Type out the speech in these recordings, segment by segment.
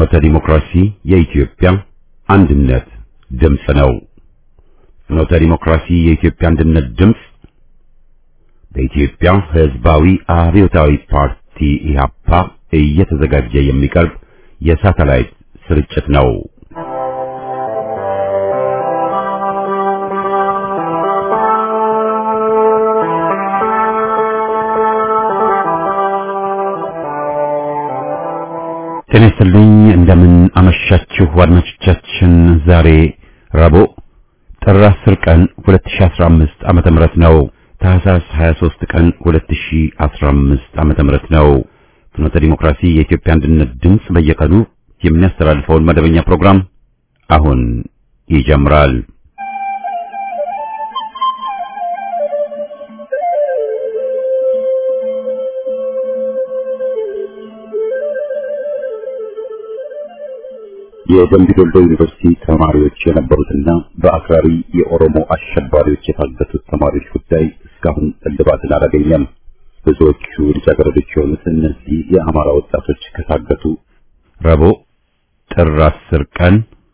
ፍኖተ ዲሞክራሲ የኢትዮጵያ አንድነት ድምፅ ነው። ፍኖተ ዲሞክራሲ የኢትዮጵያ አንድነት ድምፅ በኢትዮጵያ ሕዝባዊ አብዮታዊ ፓርቲ ኢህአፓ እየተዘጋጀ የሚቀርብ የሳተላይት ስርጭት ነው። ጤና ይስጥልኝ። እንደምን አመሻችሁ አድማጮቻችን። ዛሬ ረቡዕ ጥር 10 ቀን 2015 ዓመተ ምህረት ነው። ታህሳስ 23 ቀን 2015 ዓመተ ምህረት ነው። ፍኖተ ዲሞክራሲ የኢትዮጵያ አንድነት ድምፅ በየቀኑ የሚያስተላልፈውን መደበኛ ፕሮግራም አሁን ይጀምራል። የደምቢ ዶሎ ዩኒቨርሲቲ ተማሪዎች የነበሩትና በአክራሪ የኦሮሞ አሸባሪዎች የታገቱት ተማሪዎች ጉዳይ እስካሁን እልባትን አላገኘም። ብዙዎቹ ልጃገረዶች የሆኑት እነዚህ የአማራ ወጣቶች ከታገቱ ረቡዕ ጥር 10 ቀን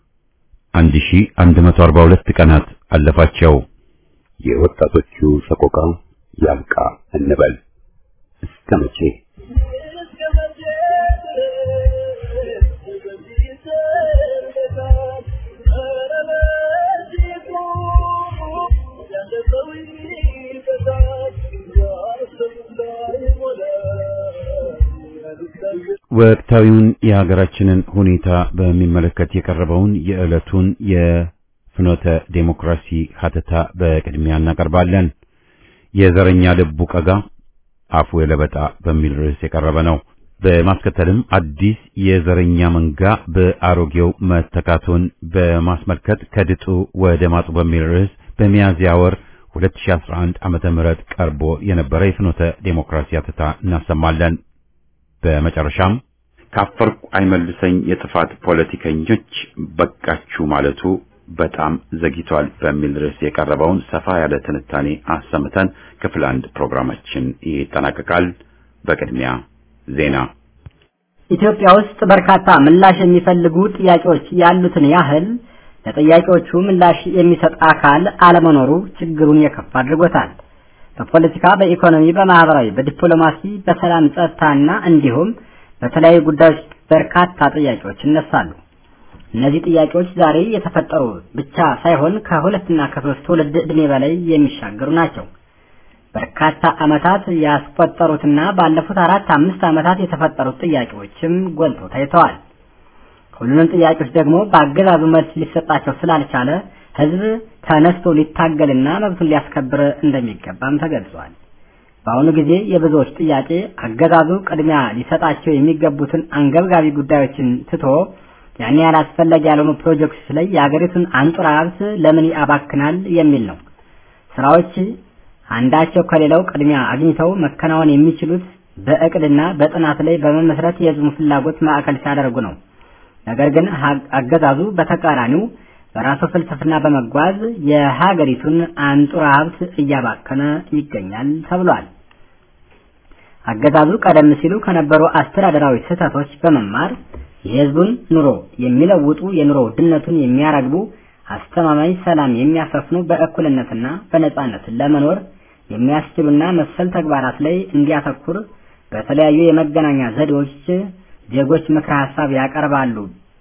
1142 ቀናት አለፋቸው። የወጣቶቹ ሰቆቃ ያብቃ እንበል እስከ መቼ? ወቅታዊውን የሀገራችንን ሁኔታ በሚመለከት የቀረበውን የዕለቱን የፍኖተ ዴሞክራሲ ሀተታ በቅድሚያ እናቀርባለን። የዘረኛ ልቡ ቀጋ አፉ የለበጣ በሚል ርዕስ የቀረበ ነው። በማስከተልም አዲስ የዘረኛ መንጋ በአሮጌው መተካቱን በማስመልከት ከድጡ ወደ ማጡ በሚል ርዕስ በሚያዝያ ወር 2011 ዓመተ ምህረት ቀርቦ የነበረ የፍኖተ ዴሞክራሲ ሀተታ እናሰማለን። በመጨረሻም ካፈርኩ አይመልሰኝ የጥፋት ፖለቲከኞች በቃችሁ ማለቱ በጣም ዘግይቷል በሚል ርዕስ የቀረበውን ሰፋ ያለ ትንታኔ አሰምተን ክፍል አንድ ፕሮግራማችን ይጠናቀቃል። በቅድሚያ ዜና። ኢትዮጵያ ውስጥ በርካታ ምላሽ የሚፈልጉ ጥያቄዎች ያሉትን ያህል ለጥያቄዎቹ ምላሽ የሚሰጥ አካል አለመኖሩ ችግሩን የከፋ አድርጎታል። በፖለቲካ፣ በኢኮኖሚ፣ በማህበራዊ፣ በዲፕሎማሲ፣ በሰላም ጸጥታና እንዲሁም በተለያዩ ጉዳዮች በርካታ ጥያቄዎች ይነሳሉ። እነዚህ ጥያቄዎች ዛሬ የተፈጠሩ ብቻ ሳይሆን ከሁለትና ከሶስት ትውልድ ዕድሜ በላይ የሚሻገሩ ናቸው። በርካታ ዓመታት ያስቆጠሩትና ባለፉት አራት አምስት ዓመታት የተፈጠሩት ጥያቄዎችም ጎልተው ታይተዋል። ሁሉንም ጥያቄዎች ደግሞ በአገዛዙ መልስ ሊሰጣቸው ስላልቻለ ህዝብ ተነስቶ ሊታገልና መብቱን ሊያስከብር እንደሚገባም ተገልጿል። በአሁኑ ጊዜ የብዙዎች ጥያቄ አገዛዙ ቅድሚያ ሊሰጣቸው የሚገቡትን አንገብጋቢ ጉዳዮችን ትቶ ያን ያህል አስፈላጊ ያልሆኑ ፕሮጀክቶች ላይ የአገሪቱን አንጡራ ሀብት ለምን ያባክናል የሚል ነው። ስራዎች አንዳቸው ከሌላው ቅድሚያ አግኝተው መከናወን የሚችሉት በእቅድና በጥናት ላይ በመመስረት የህዝቡን ፍላጎት ማዕከል ሲያደርጉ ነው። ነገር ግን አገዛዙ በተቃራኒው በራሱ ፍልስፍና በመጓዝ የሀገሪቱን አንጡራ ሀብት እያባከነ ይገኛል ተብሏል። አገዛዙ ቀደም ሲሉ ከነበሩ አስተዳደራዊ ስህተቶች በመማር የህዝቡን ኑሮ የሚለውጡ የኑሮ ውድነቱን የሚያረግቡ አስተማማኝ ሰላም የሚያሰፍኑ በእኩልነትና በነጻነት ለመኖር የሚያስችሉና መሰል ተግባራት ላይ እንዲያተኩር በተለያዩ የመገናኛ ዘዴዎች ዜጎች ምክረ ሀሳብ ያቀርባሉ።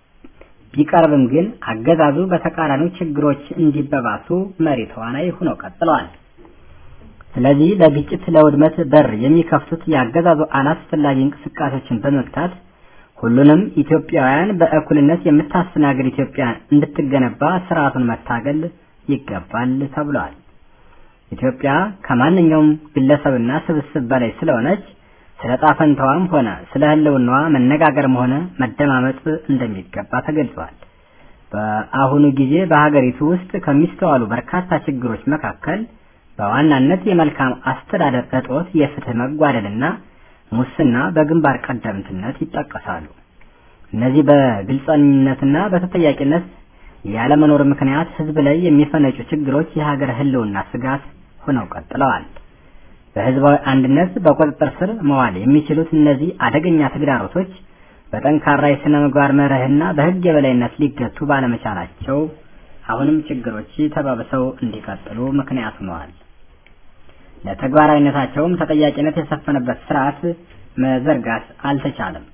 ቢቀርብም ግን አገዛዙ በተቃራኒው ችግሮች እንዲበባሱ መሪ ተዋናይ ሆነው ቀጥለዋል። ስለዚህ ለግጭት፣ ለውድመት በር የሚከፍቱት የአገዛዙ አላስፈላጊ እንቅስቃሴዎችን በመግታት ሁሉንም ኢትዮጵያውያን በእኩልነት የምታስተናግድ ኢትዮጵያ እንድትገነባ ስርዓቱን መታገል ይገባል ተብሏል። ኢትዮጵያ ከማንኛውም ግለሰብና ስብስብ በላይ ስለሆነች ስለ ጣፈንታዋም ሆነ ስለ ህልውናዋ መነጋገርም ሆነ መደማመጥ እንደሚገባ ተገልጿል። በአሁኑ ጊዜ በሀገሪቱ ውስጥ ከሚስተዋሉ በርካታ ችግሮች መካከል በዋናነት የመልካም አስተዳደር እጦት፣ የፍትህ መጓደልና ሙስና በግንባር ቀደምትነት ይጠቀሳሉ። እነዚህ በግልጸኝነትና በተጠያቂነት ያለመኖር ምክንያት ህዝብ ላይ የሚፈነጩ ችግሮች የሀገር ህልውና ስጋት ሆነው ቀጥለዋል። በህዝባዊ አንድነት በቁጥጥር ስር መዋል የሚችሉት እነዚህ አደገኛ ተግዳሮቶች በጠንካራ የሥነ ምግባር መርህና በሕግ የበላይነት ሊገቱ ባለመቻላቸው አሁንም ችግሮች ተባብሰው እንዲቀጥሉ ምክንያት ሆነዋል። ለተግባራዊነታቸውም ተጠያቂነት የሰፈነበት ስርዓት መዘርጋት አልተቻለም።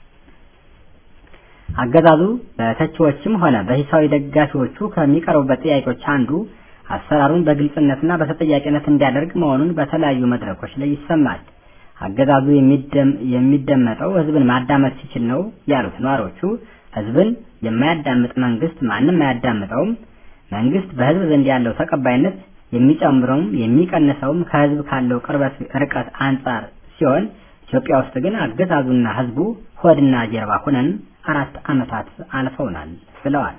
አገዛዙ በተቺዎችም ሆነ በሂሳዊ ደጋፊዎቹ ከሚቀርቡበት ጥያቄዎች አንዱ አሰራሩን በግልጽነትና በተጠያቂነት እንዲያደርግ መሆኑን በተለያዩ መድረኮች ላይ ይሰማል። አገዛዙ የሚደመጠው ህዝብን ማዳመጥ ሲችል ነው ያሉት ነዋሪዎቹ ህዝብን የማያዳምጥ መንግስት ማንም አያዳምጠውም። መንግስት በህዝብ ዘንድ ያለው ተቀባይነት የሚጨምረውም የሚቀንሰውም ከህዝብ ካለው ቅርበት ርቀት አንጻር ሲሆን ኢትዮጵያ ውስጥ ግን አገዛዙና ህዝቡ ሆድና ጀርባ ሆነን አራት ዓመታት አልፈውናል ብለዋል።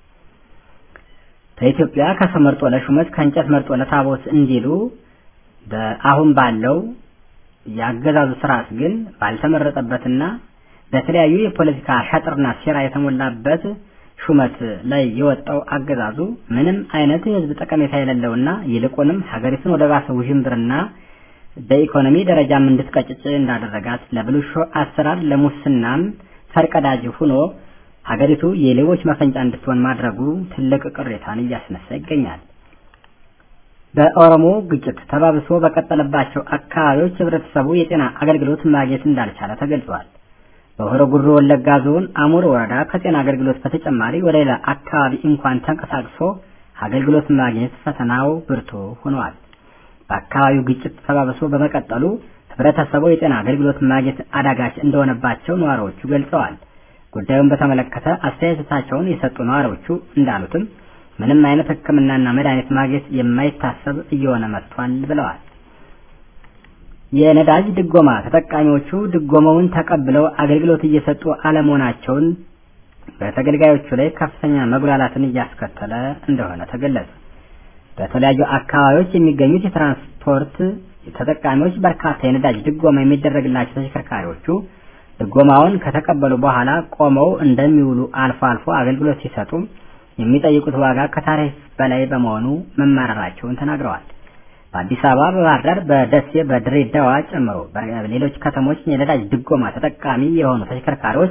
በኢትዮጵያ ከሰው መርጦ ለሹመት ከእንጨት መርጦ ለታቦት እንዲሉ በአሁን ባለው የአገዛዙ ስርዓት ግን ባልተመረጠበትና በተለያዩ የፖለቲካ ሸጥርና ሴራ የተሞላበት ሹመት ላይ የወጣው አገዛዙ ምንም አይነት የህዝብ ጠቀሜታ የሌለውና ይልቁንም ሀገሪቱን ወደ ባሰ ውዥንብርና በኢኮኖሚ ደረጃም እንድትቀጭጭ እንዳደረጋት ለብልሹ አሰራር ለሙስናም ፈርቀዳጅ ሆኖ ሀገሪቱ የሌቦች መፈንጫ እንድትሆን ማድረጉ ትልቅ ቅሬታን እያስነሳ ይገኛል። በኦሮሞ ግጭት ተባብሶ በቀጠለባቸው አካባቢዎች ህብረተሰቡ የጤና አገልግሎት ማግኘት እንዳልቻለ ተገልጿል። በሆሮ ጉዱሩ ወለጋ ዞን አሙር ወረዳ ከጤና አገልግሎት በተጨማሪ ወደ ሌላ አካባቢ እንኳን ተንቀሳቅሶ አገልግሎት ማግኘት ፈተናው ብርቱ ሆኗል። በአካባቢው ግጭት ተባብሶ በመቀጠሉ ህብረተሰቡ የጤና አገልግሎት ማግኘት አዳጋች እንደሆነባቸው ነዋሪዎቹ ገልጸዋል። ጉዳዩን በተመለከተ አስተያየታቸውን የሰጡ ነዋሪዎቹ እንዳሉትም ምንም አይነት ሕክምናና መድኃኒት ማግኘት የማይታሰብ እየሆነ መጥቷል ብለዋል። የነዳጅ ድጎማ ተጠቃሚዎቹ ድጎማውን ተቀብለው አገልግሎት እየሰጡ አለመሆናቸውን በተገልጋዮቹ ላይ ከፍተኛ መጉላላትን እያስከተለ እንደሆነ ተገለጸ። በተለያዩ አካባቢዎች የሚገኙት የትራንስፖርት ተጠቃሚዎች በርካታ የነዳጅ ድጎማ የሚደረግላቸው ተሽከርካሪዎቹ ድጎማውን ከተቀበሉ በኋላ ቆመው እንደሚውሉ አልፎ አልፎ አገልግሎት ሲሰጡ የሚጠይቁት ዋጋ ከታሪፍ በላይ በመሆኑ መማረራቸውን ተናግረዋል። በአዲስ አበባ፣ በባህር ዳር፣ በደሴ፣ በድሬዳዋ ጨምሮ በሌሎች ከተሞች የነዳጅ ድጎማ ተጠቃሚ የሆኑ ተሽከርካሪዎች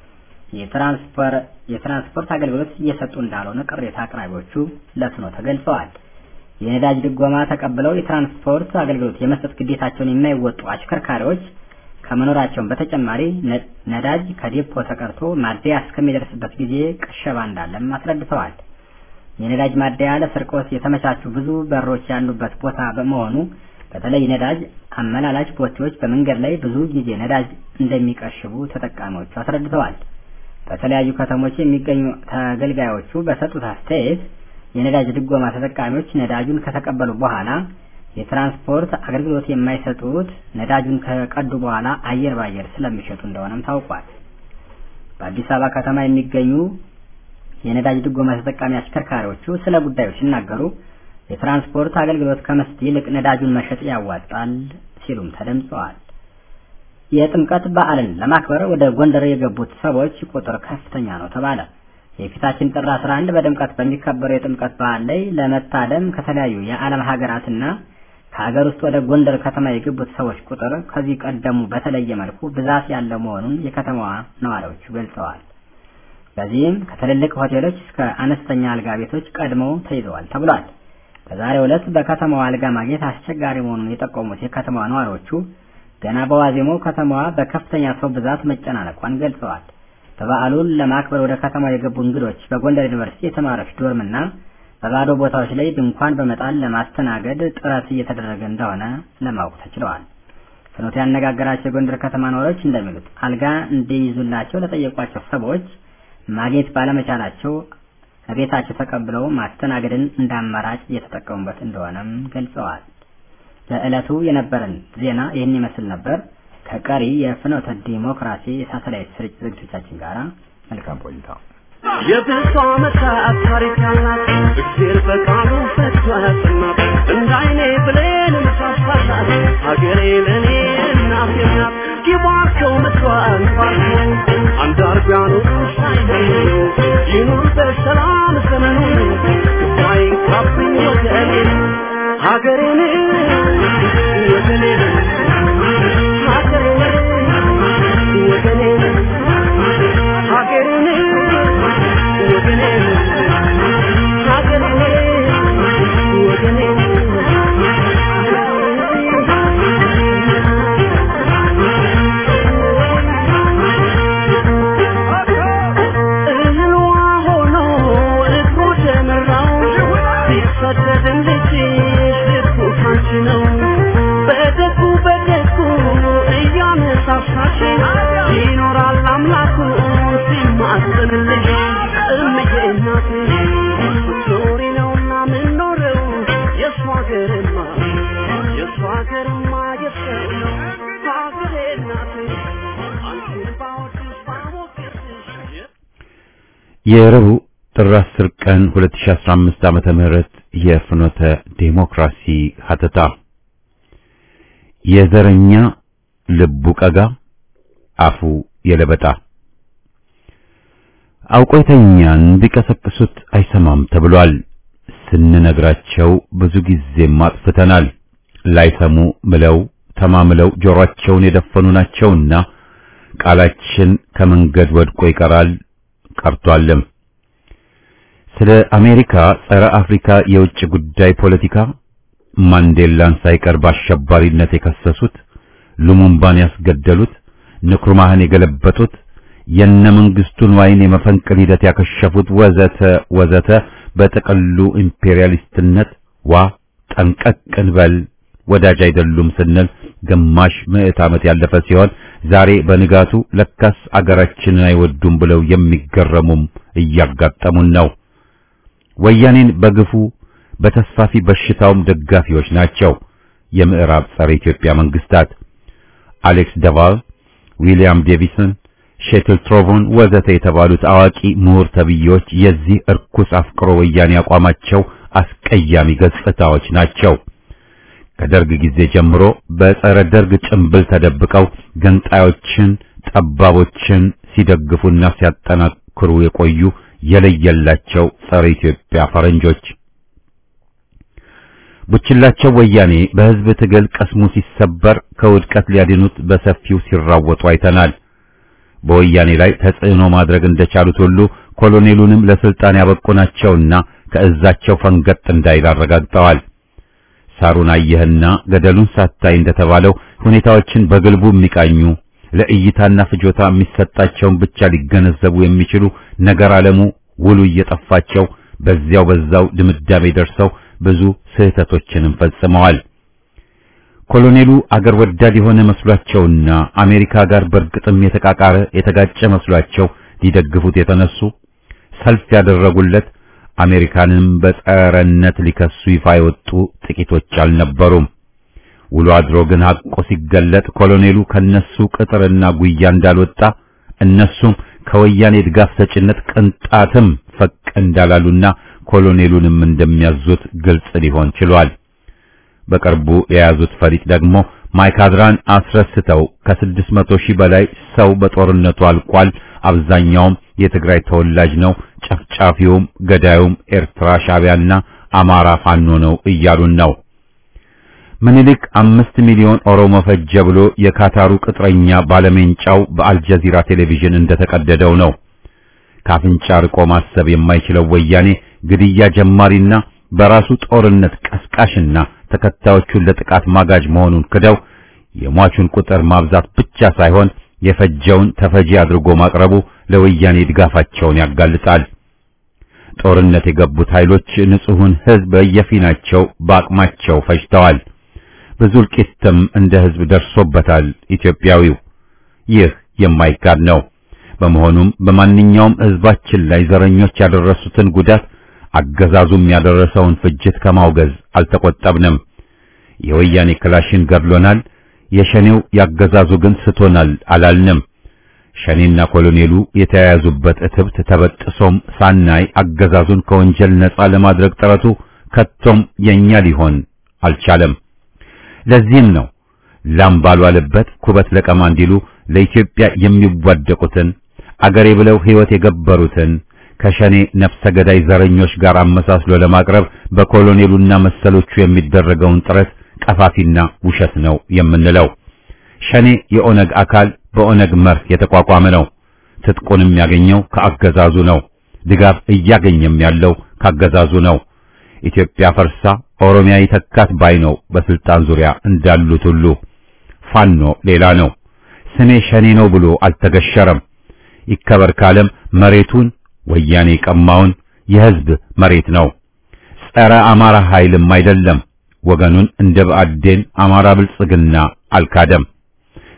የትራንስፖርት አገልግሎት እየሰጡ እንዳልሆነ ቅሬታ አቅራቢዎቹ ለፍኖ ተገልጸዋል። የነዳጅ ድጎማ ተቀብለው የትራንስፖርት አገልግሎት የመስጠት ግዴታቸውን የማይወጡ አሽከርካሪዎች ከመኖራቸውን በተጨማሪ ነዳጅ ከዴፖ ተቀርቶ ማደያ እስከሚደርስበት ጊዜ ቅሸባ እንዳለም አስረድተዋል። የነዳጅ ማደያ ለስርቆት የተመቻቹ ብዙ በሮች ያሉበት ቦታ በመሆኑ በተለይ ነዳጅ አመላላሽ ቦቴዎች በመንገድ ላይ ብዙ ጊዜ ነዳጅ እንደሚቀሽቡ ተጠቃሚዎቹ አስረድተዋል። በተለያዩ ከተሞች የሚገኙ ተገልጋዮቹ በሰጡት አስተያየት የነዳጅ ድጎማ ተጠቃሚዎች ነዳጁን ከተቀበሉ በኋላ የትራንስፖርት አገልግሎት የማይሰጡት ነዳጁን ከቀዱ በኋላ አየር ባየር ስለሚሸጡ እንደሆነም ታውቋል። በአዲስ አበባ ከተማ የሚገኙ የነዳጅ ድጎማ ተጠቃሚ አሽከርካሪዎቹ ስለ ጉዳዩ ሲናገሩ የትራንስፖርት አገልግሎት ከመስጠት ይልቅ ነዳጁን መሸጥ ያዋጣል ሲሉም ተደምጸዋል። የጥምቀት በዓልን ለማክበር ወደ ጎንደር የገቡት ሰዎች ቁጥር ከፍተኛ ነው ተባለ። የፊታችን ጥር 11 በድምቀት በሚከበረው የጥምቀት በዓል ላይ ለመታደም ከተለያዩ የዓለም ሀገራትና ከሀገር ውስጥ ወደ ጎንደር ከተማ የገቡት ሰዎች ቁጥር ከዚህ ቀደሙ በተለየ መልኩ ብዛት ያለው መሆኑን የከተማዋ ነዋሪዎቹ ገልጸዋል። በዚህም ከትልልቅ ሆቴሎች እስከ አነስተኛ አልጋ ቤቶች ቀድመው ተይዘዋል ተብሏል። በዛሬው ዕለት በከተማዋ አልጋ ማግኘት አስቸጋሪ መሆኑን የጠቆሙት የከተማዋ ነዋሪዎቹ ገና በዋዜማው ከተማዋ በከፍተኛ ሰው ብዛት መጨናነቋን ገልጸዋል። በበዓሉን ለማክበር ወደ ከተማው የገቡ እንግዶች በጎንደር ዩኒቨርሲቲ የተማሪዎች ዶርምና በባዶ ቦታዎች ላይ ድንኳን በመጣል ለማስተናገድ ጥረት እየተደረገ እንደሆነ ለማወቅ ተችለዋል። ፍኖት ያነጋገራቸው የጎንደር ከተማ ነዋሪዎች እንደሚሉት አልጋ እንዲይዙላቸው ለጠየቋቸው ሰዎች ማግኘት ባለመቻላቸው ቤታቸው ተቀብለው ማስተናገድን እንደ አማራጭ እየተጠቀሙበት እንደሆነም ገልጸዋል። ለዕለቱ የነበረን ዜና ይህን ይመስል ነበር። ከቀሪ የፍኖተ ዲሞክራሲ የሳተላይት ስርጭት ዝግጅቶቻችን ጋር መልካም ቆይታ። የብዙ ዓመታት ታሪክ ያላት እግዜር በቃሉ ፈቶ ያጽናት እንደ አይኔ ብሌን ምሳሳላት ሀገሬ ለእኔ እናቴ ናት። ይባርከው ምድሯን ባርከው አንዳርጋኑ ሳይለዩ ይኑር በሰላም ዘመኑ ሳይንካብኝ ወገኔ ሀገሬን ወገኔን ሀገሬን ወገኔን በማህፀንሽን ይኖራል አምላኩ ሲማጽንልሽ እምዬ እናቴ ኖሪ ነውና ምንኖረው የእሱ ሀገርማ የእሱ ሀገርማ የሰው ነው ሀገሬ እናቴ አንቺን ባወድሽ ባሞገስሽ የረቡዕ ጥር 10 ቀን 2015 ዓመተ ምህረት የፍኖተ ዴሞክራሲ ሀተታ የዘረኛ ልቡ ቀጋ አፉ የለበጣ አውቆ የተኛን ቢቀሰቅሱት አይሰማም ተብሏል። ስንነግራቸው ብዙ ጊዜም አጥፍተናል። ላይሰሙ ምለው ተማምለው ጆሮአቸውን የደፈኑ ናቸውና ቃላችን ከመንገድ ወድቆ ይቀራል ቀርቷልም። ስለ አሜሪካ ጸረ አፍሪካ የውጭ ጉዳይ ፖለቲካ ማንዴላን ሳይቀር በአሸባሪነት የከሰሱት፣ ሉሙምባን ያስገደሉት፣ ንክሩማህን የገለበጡት፣ የነ መንግስቱን ዋይን የመፈንቅል ሂደት ያከሸፉት ወዘተ ወዘተ በጥቅሉ ኢምፔሪያሊስትነት ዋ ጠንቀቅ እንበል ወዳጅ አይደሉም ስንል ግማሽ ምዕት ዓመት ያለፈ ሲሆን ዛሬ በንጋቱ ለካስ አገራችንን አይወዱም ብለው የሚገረሙም እያጋጠሙን ነው። ወያኔን በግፉ በተስፋፊ በሽታውም ደጋፊዎች ናቸው። የምዕራብ ጸረ ኢትዮጵያ መንግስታት አሌክስ ደቫል፣ ዊሊያም ዴቪሰን፣ ሼትል ትሮቮን ወዘተ የተባሉት አዋቂ ምሁር ተብዬዎች የዚህ እርኩስ አፍቅሮ ወያኔ አቋማቸው አስቀያሚ ገጽታዎች ናቸው። ከደርግ ጊዜ ጀምሮ በጸረ ደርግ ጭንብል ተደብቀው ገንጣዮችን፣ ጠባቦችን ሲደግፉና ሲያጠናክሩ የቆዩ የለየላቸው ጸረ ኢትዮጵያ ፈረንጆች ቡችላቸው ወያኔ በህዝብ ትግል ቀስሙ ሲሰበር ከውድቀት ሊያድኑት በሰፊው ሲራወጡ አይተናል። በወያኔ ላይ ተጽዕኖ ማድረግ እንደቻሉት ሁሉ ኮሎኔሉንም ለስልጣን ያበቁ ናቸውና ከእዛቸው ፈንገጥ እንዳይል አረጋግጠዋል። ሳሩን አየህና ገደሉን ሳታይ እንደተባለው ሁኔታዎችን በግልቡ የሚቃኙ ለእይታና ፍጆታ የሚሰጣቸውን ብቻ ሊገነዘቡ የሚችሉ ነገር ዓለሙ ውሉ እየጠፋቸው በዚያው በዛው ድምዳሜ ደርሰው ብዙ ስህተቶችንም ፈጽመዋል። ኮሎኔሉ አገር ወዳድ የሆነ መስሏቸውና አሜሪካ ጋር በእርግጥም የተቃቃረ የተጋጨ መስሏቸው ሊደግፉት የተነሱ ሰልፍ ያደረጉለት አሜሪካንም በጸረነት ሊከሱ ይፋ የወጡ ጥቂቶች አልነበሩም። ውሎ አድሮ ግን ሐቆ ሲገለጥ ኮሎኔሉ ከነሱ ቅጥርና ጉያ እንዳልወጣ እነሱም ከወያኔ ድጋፍ ሰጭነት ቅንጣትም ፈቅ እንዳላሉና ኮሎኔሉንም እንደሚያዙት ግልጽ ሊሆን ችሏል። በቅርቡ የያዙት ፈሊጥ ደግሞ ማይካድራን አስረስተው ከስድስት መቶ ሺህ በላይ ሰው በጦርነቱ አልቋል። አብዛኛውም የትግራይ ተወላጅ ነው። ጨፍጫፊውም ገዳዩም ኤርትራ ሻዕቢያና አማራ ፋኖ ነው እያሉን ነው። ምኒልክ አምስት ሚሊዮን ኦሮሞ ፈጀ ብሎ የካታሩ ቅጥረኛ ባለሜንጫው በአልጀዚራ ቴሌቪዥን እንደተቀደደው ነው። ካፍንጫ ርቆ ማሰብ የማይችለው ወያኔ ግድያ ጀማሪና በራሱ ጦርነት ቀስቃሽና ተከታዮቹን ለጥቃት ማጋጅ መሆኑን ክደው የሟቹን ቁጥር ማብዛት ብቻ ሳይሆን የፈጀውን ተፈጂ አድርጎ ማቅረቡ ለወያኔ ድጋፋቸውን ያጋልጣል። ጦርነት የገቡት ኃይሎች ንጹሑን ሕዝብ በየፊናቸው በአቅማቸው ፈጅተዋል። ብዙ እልቂትም እንደ ሕዝብ ደርሶበታል ኢትዮጵያዊው። ይህ የማይካድ ነው። በመሆኑም በማንኛውም ሕዝባችን ላይ ዘረኞች ያደረሱትን ጉዳት አገዛዙም ያደረሰውን ፍጅት ከማውገዝ አልተቆጠብንም። የወያኔ ክላሽን ገድሎናል፣ የሸኔው ያገዛዙ ግን ስቶናል አላልንም። ሸኔና ኮሎኔሉ የተያያዙበት እትብት ተበጥሶም ሳናይ አገዛዙን ከወንጀል ነፃ ለማድረግ ጥረቱ ከቶም የኛ ሊሆን አልቻለም። ለዚህም ነው ላም ባልዋለበት ኩበት ለቀማ እንዲሉ ለኢትዮጵያ የሚዋደቁትን አገሬ ብለው ሕይወት የገበሩትን ከሸኔ ነፍሰ ገዳይ ዘረኞች ጋር አመሳስሎ ለማቅረብ በኮሎኔሉና መሰሎቹ የሚደረገውን ጥረት ቀፋፊና ውሸት ነው የምንለው። ሸኔ የኦነግ አካል በኦነግ መርህ የተቋቋመ ነው። ትጥቁንም ያገኘው ከአገዛዙ ነው። ድጋፍ እያገኘም ያለው ካገዛዙ ነው። ኢትዮጵያ ፈርሳ ኦሮሚያ ይተካት ባይ ነው በስልጣን ዙሪያ እንዳሉት ሁሉ። ፋኖ ሌላ ነው። ስሜ ሸኔ ነው ብሎ አልተገሸረም። ይከበር ካለም መሬቱን ወያኔ ቀማውን የሕዝብ መሬት ነው። ጸረ አማራ ኃይልም አይደለም። ወገኑን እንደ ብአዴን አማራ ብልጽግና አልካደም።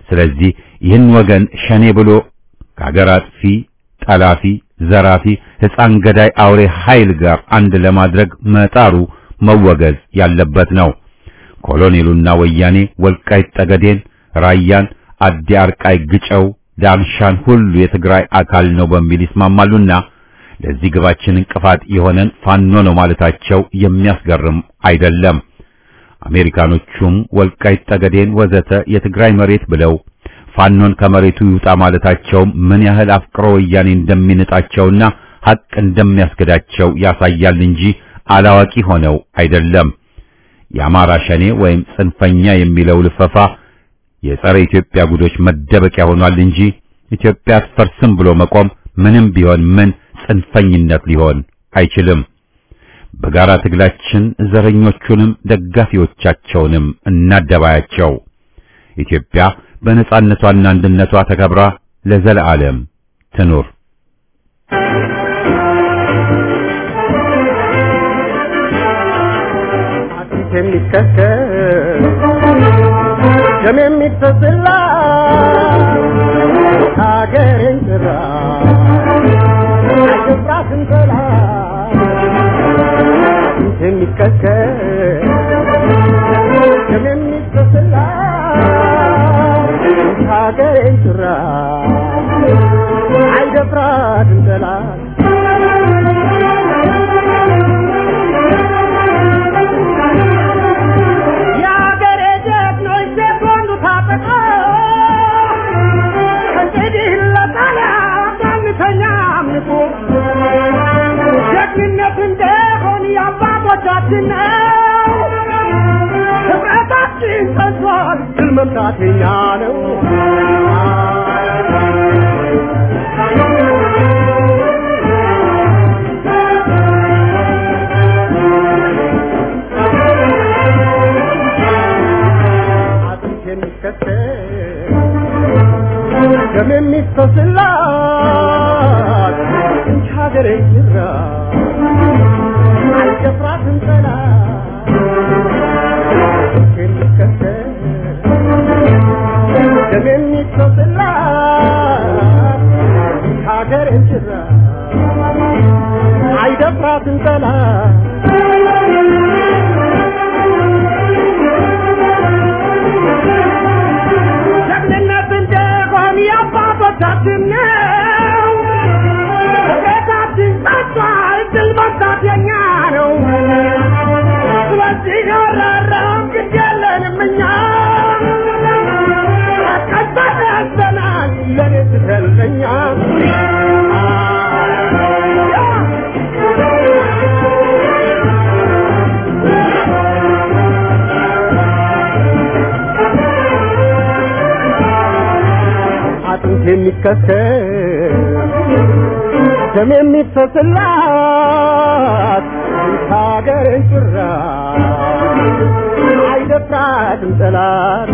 ስለዚህ ይህን ወገን ሸኔ ብሎ ከሀገር አጥፊ፣ ጠላፊ፣ ዘራፊ፣ ሕፃን ገዳይ አውሬ ኃይል ጋር አንድ ለማድረግ መጣሩ መወገዝ ያለበት ነው። ኮሎኔሉና ወያኔ ወልቃይት ጠገዴን፣ ራያን፣ አዲ አርቃይ፣ ግጨው፣ ዳንሻን ሁሉ የትግራይ አካል ነው በሚል ይስማማሉና ለዚህ ግባችን እንቅፋት የሆነን ፋኖ ነው ማለታቸው የሚያስገርም አይደለም። አሜሪካኖቹም ወልቃይት ጠገዴን ወዘተ የትግራይ መሬት ብለው ፋኖን ከመሬቱ ይውጣ ማለታቸው ምን ያህል አፍቅሮ ወያኔ እንደሚንጣቸውና ሐቅ እንደሚያስገዳቸው ያሳያል እንጂ አላዋቂ ሆነው አይደለም። የአማራ ሸኔ ወይም ጽንፈኛ የሚለው ልፈፋ የጸረ ኢትዮጵያ ጉዶች መደበቂያ ሆኗል እንጂ ኢትዮጵያ አትፈርስም ብሎ መቆም ምንም ቢሆን ምን ጽንፈኝነት ሊሆን አይችልም። በጋራ ትግላችን ዘረኞቹንም ደጋፊዎቻቸውንም እናደባያቸው። ኢትዮጵያ በነጻነቷና አንድነቷ ተከብራ ለዘለዓለም ትኑር። አጥንት የሚከከል ደም የሚፈስላ ሀገሬን ጥራ አይገባትም ጠላት አጥንት የሚከከል ደም የሚፈስላ ሀገሬን ጥራ አይደፍራትም ጠላት የአገሬ ጀግኖች ሴኮንዱ ታጠቀ ከእንግዲህ ለጣሊያ ማንተኛ አምልኮ ጀግንነት እንደሆን የአባቶቻችን ነው። ህብረታችን ጸንቷል፣ ድል መምታት የኛ ነው። አጥንት የሚከተል ደም የሚፈስላት እንጂ ሀገሬ ይራ አይደፍራትም ጠላት አጥንት የሚከተል ደም የሚፈስላት እንጂ ሀገሬ ይራ አይደፍራትም ጠላት ጀግንነት እንደሆን የአባቶቻችን ነው። ቤታችን ጸጥቷል፣ ድል መምታት የኛ ነው። ስለዚህ ያራራም ግድ የለንም እኛ ቀጠል ያዘናል ለኔ ስትለኛ አጥንት የሚከተል ደም የሚፈስላት ሀገርን ጭራ አይደፍራትም ጠላት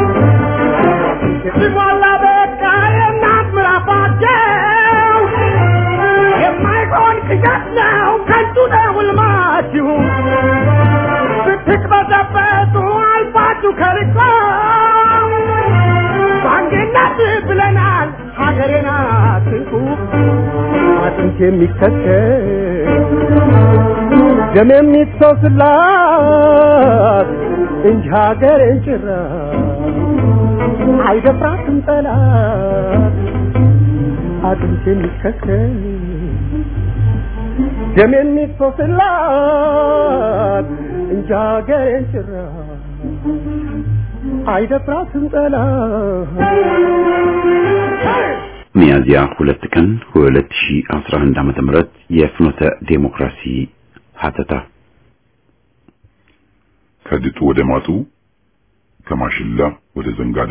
ሲሞላ በቃ የእናት ምራፋቸው የማይሆን ቅዠት ነው ከንቱ ነው ሕልማችሁ ስትቅበዘበዙ አልፋችሁ ከርቆ በአንድነት ብለናል ሀገሬን አትንኩ አጥንት የሚከተል ደም የሚፈስላት እንጂ ሀገሬን ጭራ አይደፍራትም ጠላት አጥንት የሚከተል ደም የሚፈስላት እንጂ ሀገሬን ጭራ አይደፍራትም ጠላት ሚያዝያ ሁለት ቀን 2011 ዓመተ ምህረት የፍኖተ ዴሞክራሲ ሀተታ ከድጡ ወደ ማጡ ከማሽላ ወደ ዘንጋዳ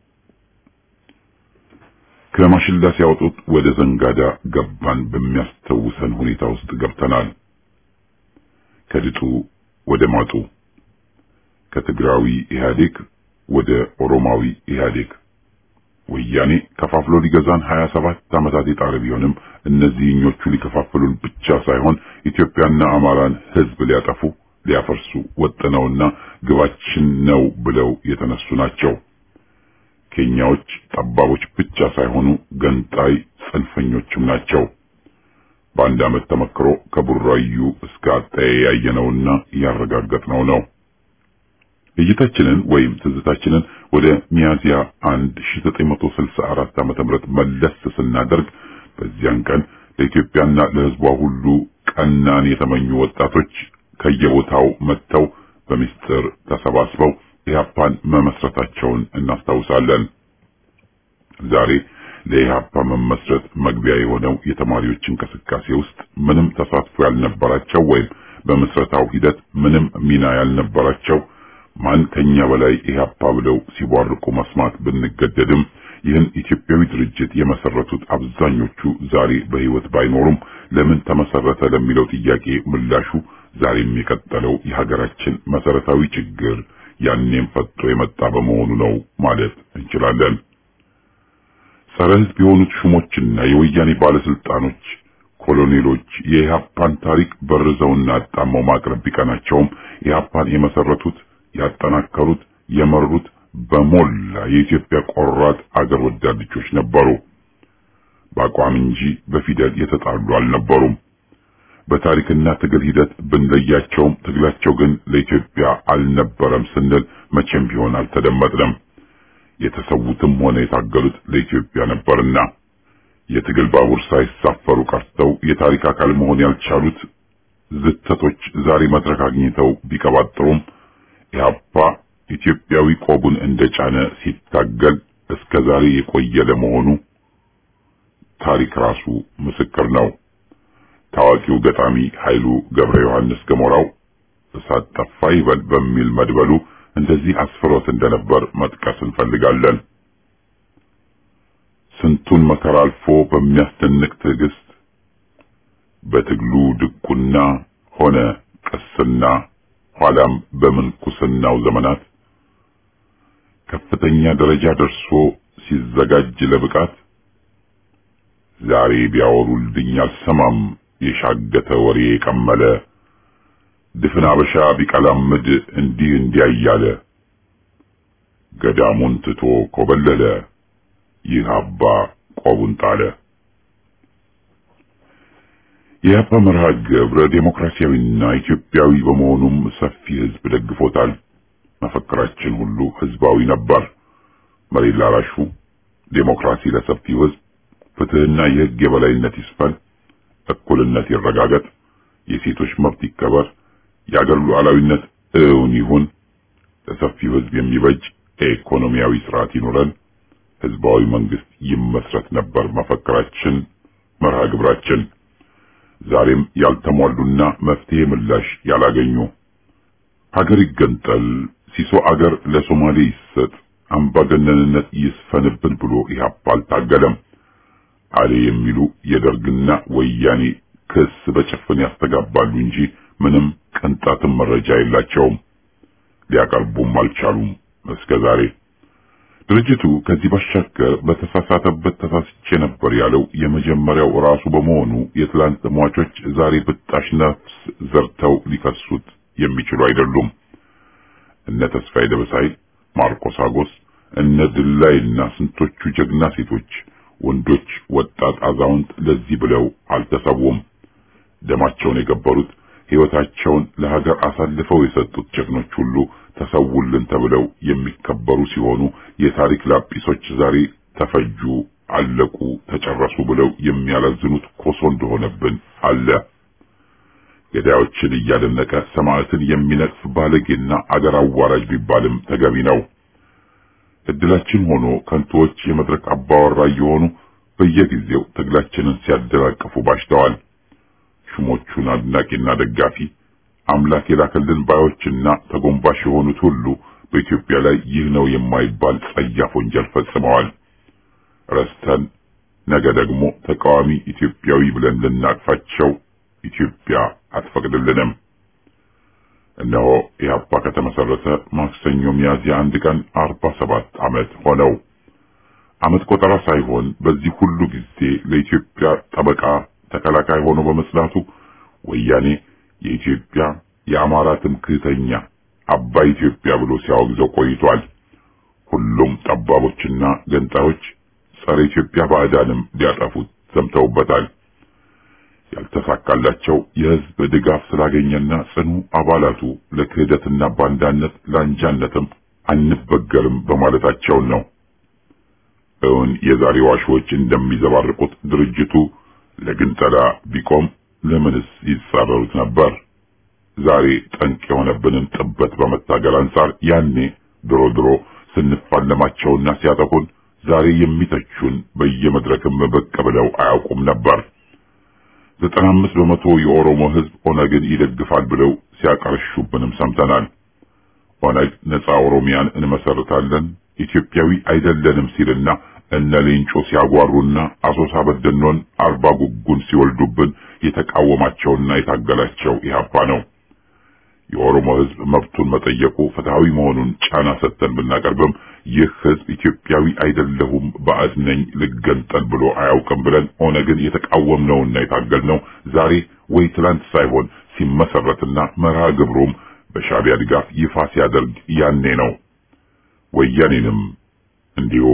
ከማሽላ ሲያወጡት ወደ ዘንጋዳ ገባን በሚያስተውሰን ሁኔታ ውስጥ ገብተናል። ከድጡ ወደ ማጡ ከትግራዊ ኢህአዴግ ወደ ኦሮማዊ ኢህአዴግ ወያኔ ከፋፍሎ ሊገዛን 27 ዓመታት የጣረ ቢሆንም እነዚህኞቹ ሊከፋፍሉን ብቻ ሳይሆን ኢትዮጵያና አማራን ህዝብ ሊያጠፉ ሊያፈርሱ ወጥነውና ግባችን ነው ብለው የተነሱ ናቸው። ኬንያዎች ጠባቦች ብቻ ሳይሆኑ ገንጣይ ጽንፈኞችም ናቸው። በአንድ ዓመት ተመክሮ ከቡራዩ እስከ አጣዬ ያየነውና ያረጋገጥነው ነው። እይታችንን ወይም ትዝታችንን ወደ ሚያዚያ 1964 ዓመተ ምህረት መለስ ስናደርግ በዚያን ቀን ለኢትዮጵያና ለሕዝቧ ሁሉ ቀናን የተመኙ ወጣቶች ከየቦታው መጥተው በምስጢር ተሰባስበው ኢህአፓን መመስረታቸውን እናስታውሳለን። ዛሬ ለኢህአፓ መመስረት መግቢያ የሆነው የተማሪዎች እንቅስቃሴ ውስጥ ምንም ተሳትፎ ያልነበራቸው ወይም በምስረታው ሂደት ምንም ሚና ያልነበራቸው ማን ከኛ በላይ ኢህአፓ ብለው ሲቧርቁ መስማት ብንገደድም ይህን ኢትዮጵያዊ ድርጅት የመሰረቱት አብዛኞቹ ዛሬ በህይወት ባይኖሩም ለምን ተመሰረተ ለሚለው ጥያቄ ምላሹ ዛሬም የቀጠለው የሀገራችን መሰረታዊ ችግር ያኔም ፈጥቶ የመጣ በመሆኑ ነው ማለት እንችላለን። ጸረ ህዝብ የሆኑት ሹሞችና የወያኔ ባለስልጣኖች ኮሎኔሎች የኢህአፓን ታሪክ በርዘውና አጣመው ማቅረብ ቢቀናቸውም ኢህአፓን የመሰረቱት ያጠናከሩት የመሩት በሞላ የኢትዮጵያ ቆራጥ አገር ወዳድ ልጆች ነበሩ። በአቋም እንጂ በፊደል የተጣሉ አልነበሩም። በታሪክና ትግል ሂደት ብንለያቸውም ትግላቸው ግን ለኢትዮጵያ አልነበረም ስንል መቼም ቢሆን አልተደመጥንም። የተሰዉትም ሆነ የታገሉት ለኢትዮጵያ ነበርና የትግል ባቡር ሳይሳፈሩ ቀርተው የታሪክ አካል መሆን ያልቻሉት ዝተቶች ዛሬ መድረክ አግኝተው ቢቀባጥሩም ኢህአፓ ኢትዮጵያዊ ቆቡን እንደጫነ ሲታገል እስከ ዛሬ የቆየ ለመሆኑ ታሪክ ራሱ ምስክር ነው። ታዋቂው ገጣሚ ኃይሉ ገብረ ዮሐንስ ገሞራው እሳት ጠፋ ይበል በሚል መድበሉ እንደዚህ አስፍሮት እንደነበር መጥቀስ እንፈልጋለን። ስንቱን መከራ አልፎ በሚያስደንቅ ትዕግስት በትግሉ ድቁና ሆነ ቅስና ኋላም በምንኩስናው ዘመናት ከፍተኛ ደረጃ ደርሶ ሲዘጋጅ ለብቃት ዛሬ ቢያወሩልኝ አልሰማም የሻገተ ወሬ የቀመለ ድፍን አበሻ ቢቀላምድ እንዲህ እንዲያ እያለ ገዳሙን ትቶ ኮበለለ ይህ አባ ቆቡን ጣለ። የአባ መርሃ ግብረ ዴሞክራሲያዊና ኢትዮጵያዊ በመሆኑም ሰፊ ሕዝብ ደግፎታል። መፈክራችን ሁሉ ሕዝባዊ ነበር። መሬት ላራሹ፣ ዴሞክራሲ ለሰፊው ሕዝብ፣ ፍትህና የሕግ የበላይነት ይስፈን፣ እኩልነት ይረጋገጥ፣ የሴቶች መብት ይከበር፣ የአገር ሉዓላዊነት እውን ይሁን፣ ለሰፊው ሕዝብ የሚበጅ ኢኮኖሚያዊ ስርዓት ይኑረን፣ ሕዝባዊ መንግስት ይመስረት ነበር መፈክራችን፣ መርሃ ግብራችን። ዛሬም ያልተሟሉና መፍትሄ ምላሽ ያላገኙ ሀገር ይገንጠል፣ ሲሶ አገር ለሶማሌ ይሰጥ፣ አምባገነንነት ይስፈንብን ብሎ ኢህአፓ አልታገለም። አሌ የሚሉ የደርግና ወያኔ ክስ በጭፍን ያስተጋባሉ እንጂ ምንም ቅንጣትም መረጃ የላቸውም። ሊያቀርቡም አልቻሉም እስከ ዛሬ። ድርጅቱ ከዚህ ባሻገር በተሳሳተበት ተሳስቼ ነበር ያለው የመጀመሪያው ራሱ በመሆኑ የትላንት ሟቾች ዛሬ ብጣሽ ነፍስ ዘርተው ሊከሱት የሚችሉ አይደሉም። እነ ተስፋዬ ደበሳይ፣ ማርቆስ አጎስ፣ እነ ድላይና ስንቶቹ ጀግና ሴቶች፣ ወንዶች፣ ወጣት፣ አዛውንት ለዚህ ብለው አልተሰዉም። ደማቸውን የገበሩት ሕይወታቸውን ለሀገር አሳልፈው የሰጡት ጀግኖች ሁሉ ተሰውልን ተብለው የሚከበሩ ሲሆኑ የታሪክ ላጲሶች ዛሬ ተፈጁ፣ አለቁ፣ ተጨረሱ ብለው የሚያላዝኑት ኮሶ እንደሆነብን አለ። ገዳዮችን እያደነቀ ሰማዕትን የሚነቅፍ ባለጌና አገር አዋራጅ ቢባልም ተገቢ ነው። እድላችን ሆኖ ከንቶዎች የመድረክ አባወራ እየሆኑ በየጊዜው ትግላችንን ሲያደናቅፉ ባሽተዋል። ሹሞቹን አድናቂና ደጋፊ አምላክ የላከልን ባዮችና ተጎንባሽ የሆኑት ሁሉ በኢትዮጵያ ላይ ይህ ነው የማይባል ጸያፍ ወንጀል ፈጽመዋል። ረስተን ነገ ደግሞ ተቃዋሚ ኢትዮጵያዊ ብለን ልናቅፋቸው ኢትዮጵያ አትፈቅድልንም። እነሆ ኢህአፓ ከተመሰረተ ማክሰኞ ሚያዝያ አንድ ቀን አርባ ሰባት ዓመት ሆነው። ዓመት ቆጠራ ሳይሆን በዚህ ሁሉ ጊዜ ለኢትዮጵያ ጠበቃ ተከላካይ ሆኖ በመጽናቱ ወያኔ የኢትዮጵያ የአማራ ትምክህተኛ አባይ ኢትዮጵያ ብሎ ሲያወግዘው ቆይቷል። ሁሉም ጠባቦችና ገንጣዮች ጸረ ኢትዮጵያ ባዕዳንም ሊያጠፉት ዘምተውበታል። ያልተሳካላቸው የህዝብ ድጋፍ ስላገኘና ጽኑ አባላቱ ለክህደትና ባንዳነት ለአንጃነትም አንበገርም በማለታቸውን ነው። እውን የዛሬ ዋሾች እንደሚዘባርቁት ድርጅቱ ለግንጠላ ቢቆም ለምንስ ይጻረሩት ነበር? ዛሬ ጠንቅ የሆነብንን ጥበት በመታገል አንጻር ያኔ ድሮ ድሮ ስንፋለማቸውና ሲያጠቁን ዛሬ የሚተቹን በየመድረክም ብቅ ብለው አያውቁም ነበር። ዘጠና አምስት በመቶ የኦሮሞ ህዝብ ኦነግን ይደግፋል ብለው ሲያቀርሹብንም ሰምተናል። ኦነግ ነፃ ኦሮሚያን እንመሰርታለን ኢትዮጵያዊ አይደለንም ሲልና እነ ሌንጮ ሲያጓሩና አሶሳ በደኖን አርባ ጉጉን ሲወልዱብን የተቃወማቸውና የታገላቸው ኢህአፓ ነው። የኦሮሞ ህዝብ መብቱን መጠየቁ ፍትሃዊ መሆኑን ጫና ሰጥተን ብናቀርብም ይህ ህዝብ ኢትዮጵያዊ አይደለሁም ባዕድ ነኝ ልገንጠል ብሎ አያውቅም ብለን ኦነግን የተቃወምነውና የታገልነው ዛሬ ወይ ትላንት ሳይሆን ሲመሰረትና መርሃ ግብሩም በሻዕቢያ ድጋፍ ይፋ ሲያደርግ ያኔ ነው። ወያኔንም እንዲሁ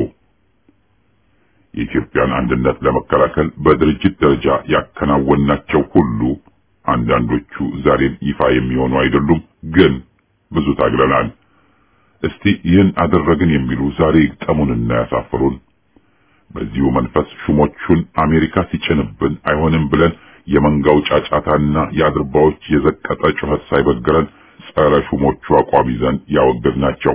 የኢትዮጵያን አንድነት ለመከላከል በድርጅት ደረጃ ያከናወናቸው ሁሉ አንዳንዶቹ ዛሬም ይፋ የሚሆኑ አይደሉም፣ ግን ብዙ ታግለናል። እስቲ ይህን አደረግን የሚሉ ዛሬ ይግጠሙንና ያሳፍሩን። በዚሁ መንፈስ ሹሞቹን አሜሪካ ሲጭንብን አይሆንም ብለን የመንጋው ጫጫታና የአድርባዎች የዘቀጠ ጩኸት ሳይበግረን ጸረ ሹሞቹ አቋም ይዘን ያወገዝናቸው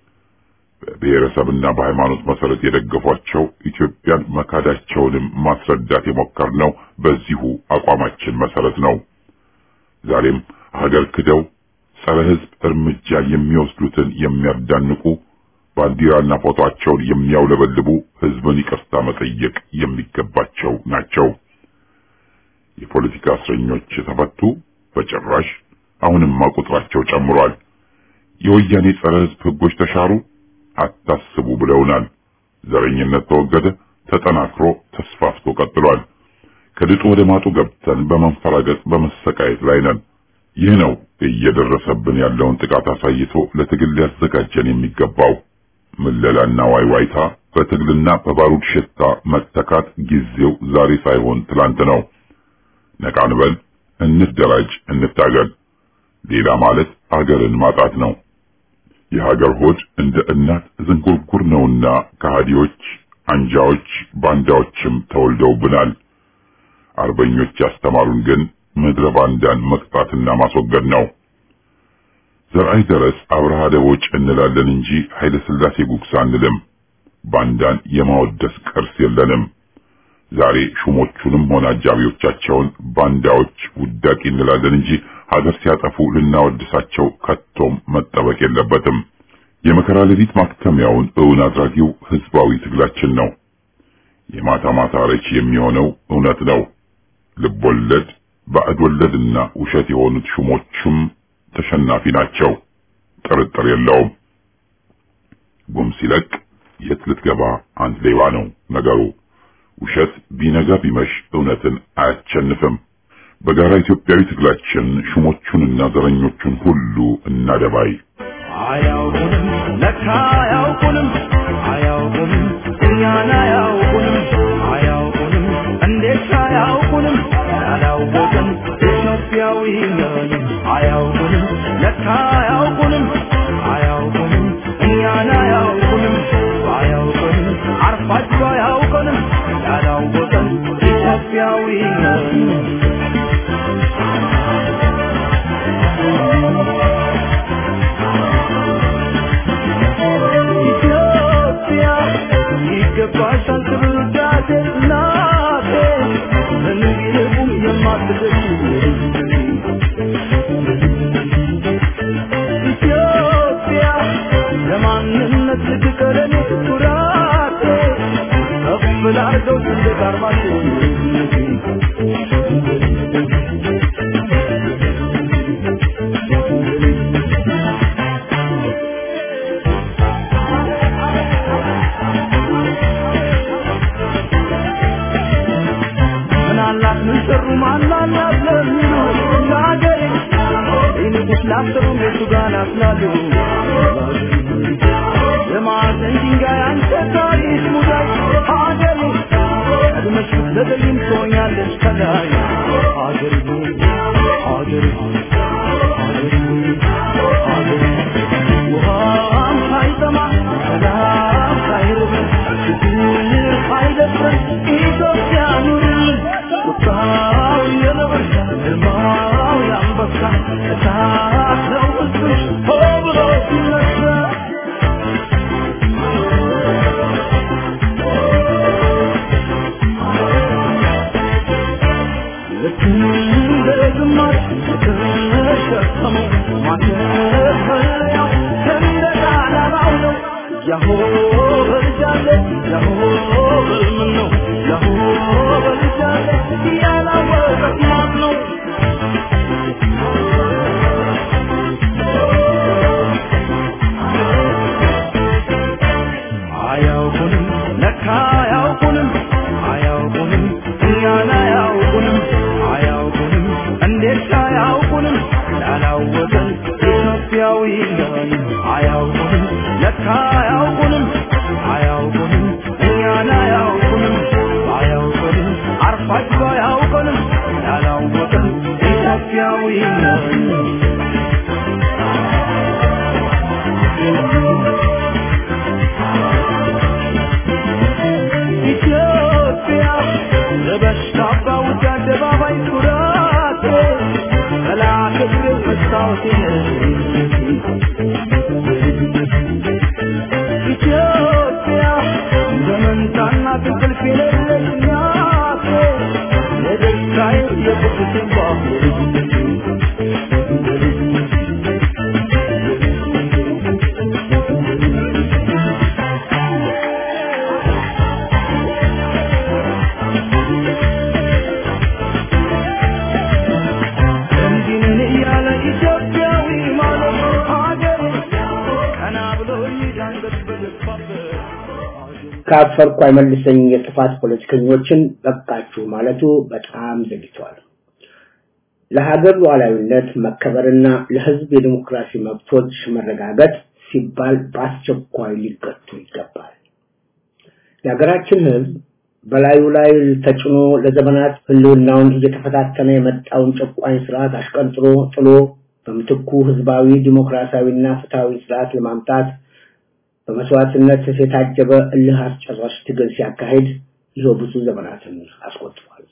በብሔረሰብና በሃይማኖት መሰረት የደገፏቸው ኢትዮጵያን መካዳቸውንም ማስረዳት የሞከርነው በዚሁ አቋማችን መሰረት ነው። ዛሬም ሀገር ክደው ጸረ ሕዝብ እርምጃ የሚወስዱትን የሚያዳንቁ ባንዲራና ፎቶአቸውን የሚያውለበልቡ ሕዝብን ይቅርታ መጠየቅ የሚገባቸው ናቸው። የፖለቲካ እስረኞች ተፈቱ? በጭራሽ። አሁንማ ቁጥራቸው ጨምሯል። የወያኔ ጸረ ሕዝብ ሕጎች ተሻሩ? አታስቡ ብለውናል። ዘረኝነት ተወገደ፣ ተጠናክሮ ተስፋፍቶ ቀጥሏል። ከድጡ ወደ ማጡ ገብተን በመንፈራገጥ በመሰቃየት ላይ ነን። ይህ ነው እየደረሰብን ያለውን ጥቃት አሳይቶ ለትግል ሊያዘጋጀን የሚገባው። ምለላና ዋይዋይታ በትግልና በባሩድ ሽታ መተካት ጊዜው ዛሬ ሳይሆን ትላንት ነው። ነቃ እንበል፣ እንደራጅ፣ እንታገል። ሌላ ማለት አገርን ማጣት ነው። የሀገር ሆድ እንደ እናት ዝንጉርጉር ነውና ከሃዲዎች፣ አንጃዎች፣ ባንዳዎችም ተወልደውብናል። አርበኞች ያስተማሩን ግን ምድረ ባንዳን መቅጣትና ማስወገድ ነው። ዘርአይ ደረስ አብርሃ ደቦጭ እንላለን እንጂ ኃይለ ሥላሴ ጉግሳ አንልም። ባንዳን የማወደስ ቅርስ የለንም። ዛሬ ሹሞቹንም ሆነ አጃቢዎቻቸውን ባንዳዎች ውዳቂ እንላለን እንጂ ሀገር ሲያጠፉ ልናወድሳቸው ከቶም መጠበቅ የለበትም። የመከራ ሌሊት ማክተሚያውን እውን አድራጊው ህዝባዊ ትግላችን ነው። የማታ ማታ ረች የሚሆነው እውነት ነው። ልቦለድ ባዕድ ወለድና ውሸት የሆኑት ሹሞቹም ተሸናፊ ናቸው። ጥርጥር የለውም። ጉም ሲለቅ የት ልትገባ አንድ ሌባ ነው ነገሩ። ውሸት ቢነጋ ቢመሽ እውነትን አያቸንፍም። በጋራ ኢትዮጵያዊ ትግላችን ሹሞቹንና ዘረኞቹን ሁሉ እናደባይ። አያውቁንም ለካ አያውቁንም አያውቁንም እኛን አያውቁንም አያውቁንም እንዴት አያውቁንም ያላወቅን ኢትዮጵያዊ ነን አያውቁንም ለካ አያውቁንም አያውቁንም እኛን አያውቁንም አያውቁንም አርፋቸው አያውቁንም ያላወቅን ኢትዮጵያዊ ነን ኢትዮጵያ ይገባሻል ክብር ውዳሴ እናቴ ምንም ቢልቁም የማትደርሺ ኢትዮጵያ ለማንነት ልትቀረን ኩራቴ ከፍ ላርገው ሰንደቅ ዓርማችን ምናላት ምን ሰሩ ማናላት ለሚሉ ለሀገሬ ይንቁስ ላሰሩ ቤቱ ጋር ናፍላሉ የማዕዘን ትወርዳለች ከላይ ሀገር ሆይ ሀገር ሆይ ሀገር ሆይ ሀገር ውሃም ሳይጠማ ሰላም ሳይርበን ችግር ሳይደፍረን ኢትዮጵያ ኑርልን ቁጣው የነብር ግርማው የአንበሳ እሳት ነው ሕዝብሽ ሆ ብሎ ሲነሳ ልክ እንደ ግማሽ የተሸከመው ማተፈሪያው ሰንደቅ ዓላማው ነው። ያሆ በልጃለ ያሆ በልምን ነው ያሆ በልጃለ ያላወቀት ማን ነው? አያውቁንም ለካ አያውቁንም አያውቁንም እኛን አያውቁንም አያውቁንም እንዴት አያውቁንም ያላወቀን ኢትዮጵያዊ ነን አያውቁንም ለካ አያውቁንም አያውቁንም እኛን አያውቁንም አያውቁንም አርፋችሁ አያውቁንም ያላወቀን ኢትዮጵያዊ ነን ኢትዮጵያ ለበሽታ ባውጃ አደባባይ ኩራቴ መላከ ድል መስታወቴ ኢትዮጵያ ዘመንታና እንቅልፍ የሌለች እናቴ የደስታዬ የቁስቴ እንዲህ ነን እያለ ኢትዮጵያዊ ማለት ሀገር ቀና ብሎ ይዳንገት በገባበት ካፈርኩ አይመልሰኝ የጥፋት ፖለቲከኞችን በቃችሁ ማለቱ በጣም ዘግቷል። ለሀገር ሉዓላዊነት መከበርና ለሕዝብ የዲሞክራሲ መብቶች መረጋገጥ ሲባል በአስቸኳይ ሊገቱ ይገባል። የሀገራችን ሕዝብ በላዩ ላይ ተጭኖ ለዘመናት ህልውናውን እየተፈታተነ የመጣውን ጨቋኝ ስርዓት አሽቀንጥሮ ጥሎ በምትኩ ህዝባዊ ዲሞክራሲያዊና ፍትሃዊ ስርዓት ለማምጣት በመስዋዕትነት የታጀበ እልህ አስጨራሽ ትግል ሲያካሂድ ይኸው ብዙ ዘመናትን አስቆጥሯል።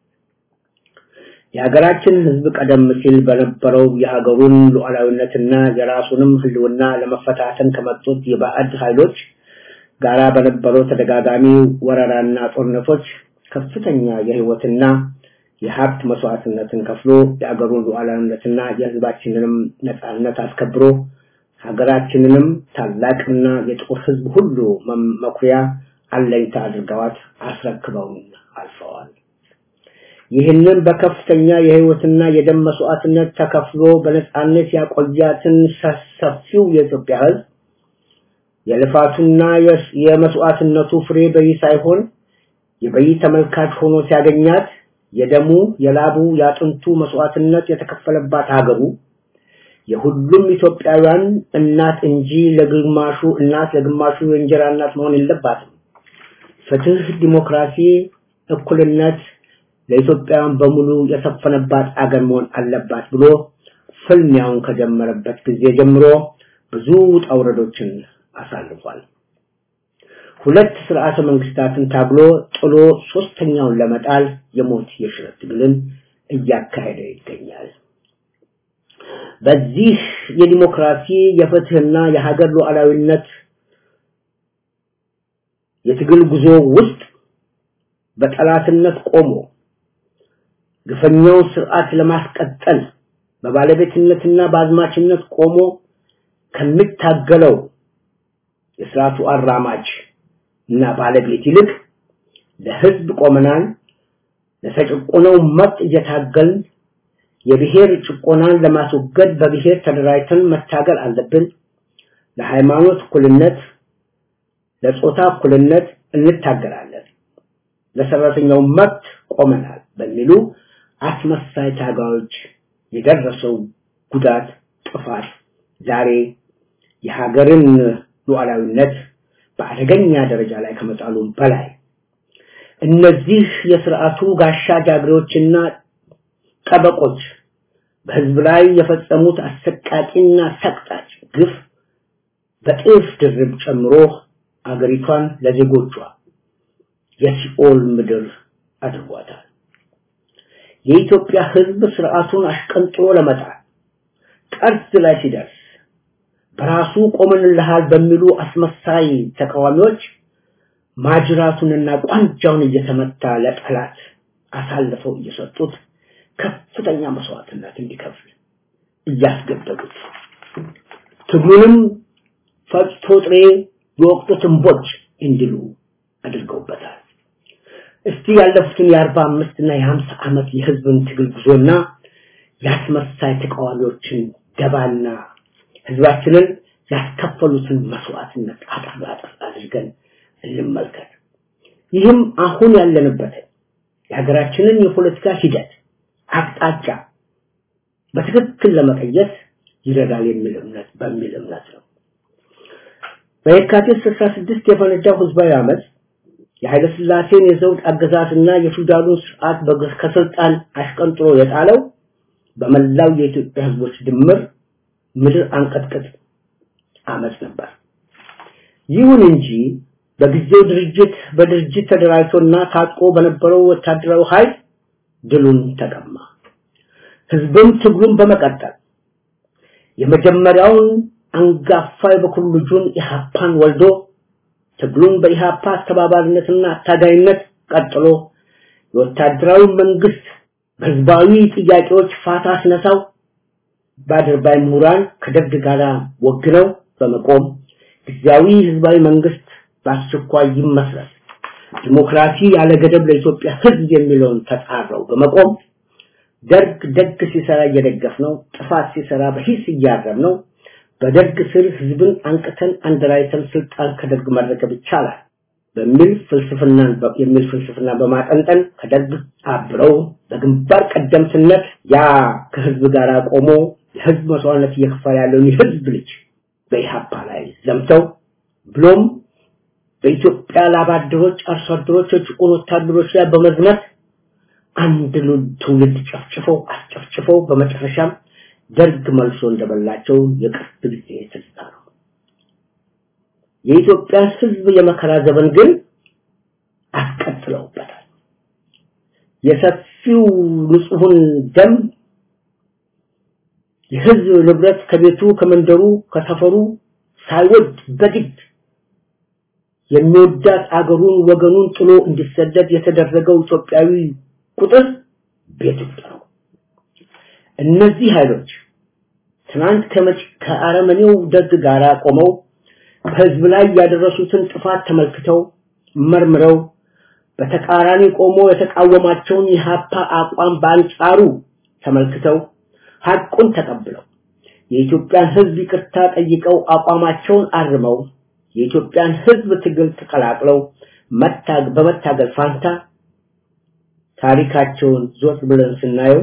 የሀገራችን ህዝብ ቀደም ሲል በነበረው የሀገሩን ሉዓላዊነትና የራሱንም ህልውና ለመፈታተን ከመጡት የባዕድ ኃይሎች ጋራ በነበረው ተደጋጋሚ ወረራና ጦርነቶች ከፍተኛ የህይወትና የሀብት መስዋዕትነትን ከፍሎ የአገሩን ሉዓላዊነትና የህዝባችንንም ነጻነት አስከብሮ ሀገራችንንም ታላቅና የጥቁር ህዝብ ሁሉ መም- መኩሪያ አለኝታ አድርገዋት አስረክበውን አልፈዋል። ይህንን በከፍተኛ የህይወትና የደም መስዋዕትነት ተከፍሎ በነጻነት ያቆያትን ሰ- ሰፊው የኢትዮጵያ ህዝብ የልፋቱና የስ- የመስዋዕትነቱ ፍሬ በይ ሳይሆን የበይ ተመልካች ሆኖ ሲያገኛት የደሙ የላቡ የአጥንቱ መስዋዕትነት የተከፈለባት ሀገሩ የሁሉም ኢትዮጵያውያን እናት እንጂ ለግማሹ እናት ለግማሹ የእንጀራ እናት መሆን የለባትም። ፍትህ፣ ዲሞክራሲ፣ እኩልነት ለኢትዮጵያውያን በሙሉ የሰፈነባት አገር መሆን አለባት ብሎ ፍልሚያውን ከጀመረበት ጊዜ ጀምሮ ብዙ ውጣ ውረዶችን አሳልፏል። ሁለት ስርዓተ መንግስታትን ታግሎ ጥሎ ሶስተኛውን ለመጣል የሞት የሽረት ትግልን እያካሄደ ይገኛል። በዚህ የዲሞክራሲ የፍትህና የሀገር ሉዓላዊነት የትግል ጉዞ ውስጥ በጠላትነት ቆሞ ግፈኛውን ስርዓት ለማስቀጠል በባለቤትነትና በአዝማችነት ቆሞ ከሚታገለው የስርዓቱ አራማጅ እና ባለቤት ይልቅ ለህዝብ ቆመናል፣ ለተጨቆነው መብት እየታገልን የብሔር ጭቆናን ለማስወገድ በብሔር ተደራጅተን መታገል አለብን፣ ለሃይማኖት እኩልነት፣ ለጾታ እኩልነት እንታገላለን፣ ለሰራተኛው መብት ቆመናል በሚሉ አስመሳይ ታጋዮች የደረሰው ጉዳት፣ ጥፋት ዛሬ የሀገርን ሉዓላዊነት በአደገኛ ደረጃ ላይ ከመጣሉም በላይ እነዚህ የስርዓቱ ጋሻ ጃግሬዎችና ጠበቆች በህዝብ ላይ የፈጸሙት አሰቃቂና ሰቅጣጭ ግፍ በጥፍ ድርብ ጨምሮ አገሪቷን ለዜጎቿ የሲኦል ምድር አድርጓታል። የኢትዮጵያ ህዝብ ስርዓቱን አሽቀንጥሮ ለመጣል ጠርዝ ላይ ሲደርስ በራሱ ቆመንልሃል በሚሉ አስመሳይ ተቃዋሚዎች ማጅራቱንና ቋንጃውን እየተመታ ለጠላት አሳልፈው እየሰጡት ከፍተኛ መስዋዕትነት እንዲከፍል እያስገደዱት ትግሉንም ፈጭቶ ጥሬ የወቅቱ ትንቦች እንዲሉ አድርገውበታል። እስቲ ያለፉትን የአርባ አምስት እና የሀምሳ ዓመት የህዝብን ትግል ጉዞና የአስመሳይ ተቃዋሚዎችን ደባና ህዝባችንን ያስከፈሉትን መስዋዕትነት አጠር አጠር አድርገን እንመልከት። ይህም አሁን ያለንበትን የሀገራችንን የፖለቲካ ሂደት አቅጣጫ በትክክል ለመቀየስ ይረዳል የሚል እምነት በሚል እምነት ነው። በየካቲት 66 የፈነዳው ህዝባዊ አመፅ የኃይለ ሥላሴን የዘውድ አገዛዝና የፊውዳሉን ስርዓት ከስልጣን አሽቀንጥሮ የጣለው በመላው የኢትዮጵያ ህዝቦች ድምር ምድር አንቀጥቅጥ አመፅ ነበር። ይሁን እንጂ በጊዜው ድርጅት በድርጅት ተደራጅቶና ታጥቆ በነበረው ወታደራዊ ኃይል ድሉን ተቀማ። ህዝብም ትግሉን በመቀጠል የመጀመሪያውን አንጋፋ የበኩር ልጁን ኢሃፓን ወልዶ ትግሉን በኢሃፓ አስተባባሪነትና አታጋይነት ቀጥሎ የወታደራዊ መንግስት በህዝባዊ ጥያቄዎች ፋታ ሲነሳው በአድርባይ ምሁራን ከደርግ ጋር ወግነው በመቆም ጊዜያዊ ህዝባዊ መንግስት በአስቸኳይ ይመስረት ዲሞክራሲ ያለ ገደብ ለኢትዮጵያ ህዝብ የሚለውን ተጻረው በመቆም ደርግ ደግ ሲሰራ እየደገፍ ነው፣ ጥፋት ሲሰራ በሂስ እያረም ነው። በደርግ ስር ህዝብን አንቅተን አንደራይተን ስልጣን ከደርግ መረከብ ይቻላል በሚል ፍልስፍናን የሚል ፍልስፍና በማጠንጠን ከደርግ አብረው በግንባር ቀደምትነት ያ ከህዝብ ጋር ቆሞ የህዝብ መስዋዕትነት እየከፈለ ያለውን የህዝብ ልጅ በኢሃፓ ላይ ዘምተው ብሎም በኢትዮጵያ ላባደሮች፣ አርሶ አደሮች፣ የጭቁን ወታደሮች ላይ በመዝመት አንድ ትውልድ ጨፍጭፈው አስጨፍጭፈው በመጨረሻም ደርግ መልሶ እንደበላቸው የቅርብ ጊዜ ትዝታ ነው። የኢትዮጵያ ህዝብ የመከራ ዘመን ግን አስቀጥለውበታል። የሰፊው ንጹሑን ደም የህዝብ ንብረት ከቤቱ ከመንደሩ ከሰፈሩ ሳይወድ በግድ የሚወዳት አገሩን ወገኑን ጥሎ እንዲሰደድ የተደረገው ኢትዮጵያዊ ቁጥር ቤት ውስጥ ነው። እነዚህ ኃይሎች ትናንት ከመጭ ከአረመኔው ደግ ጋር ቆመው በህዝብ ላይ ያደረሱትን ጥፋት ተመልክተው መርምረው በተቃራኒ ቆሞ የተቃወማቸውን የሀፓ አቋም በአንጻሩ ተመልክተው ሐቁን ተቀብለው የኢትዮጵያን ህዝብ ይቅርታ ጠይቀው አቋማቸውን አርመው የኢትዮጵያን ህዝብ ትግል ተቀላቅለው መታግ በመታገል ፋንታ ታሪካቸውን ዞር ብለን ስናየው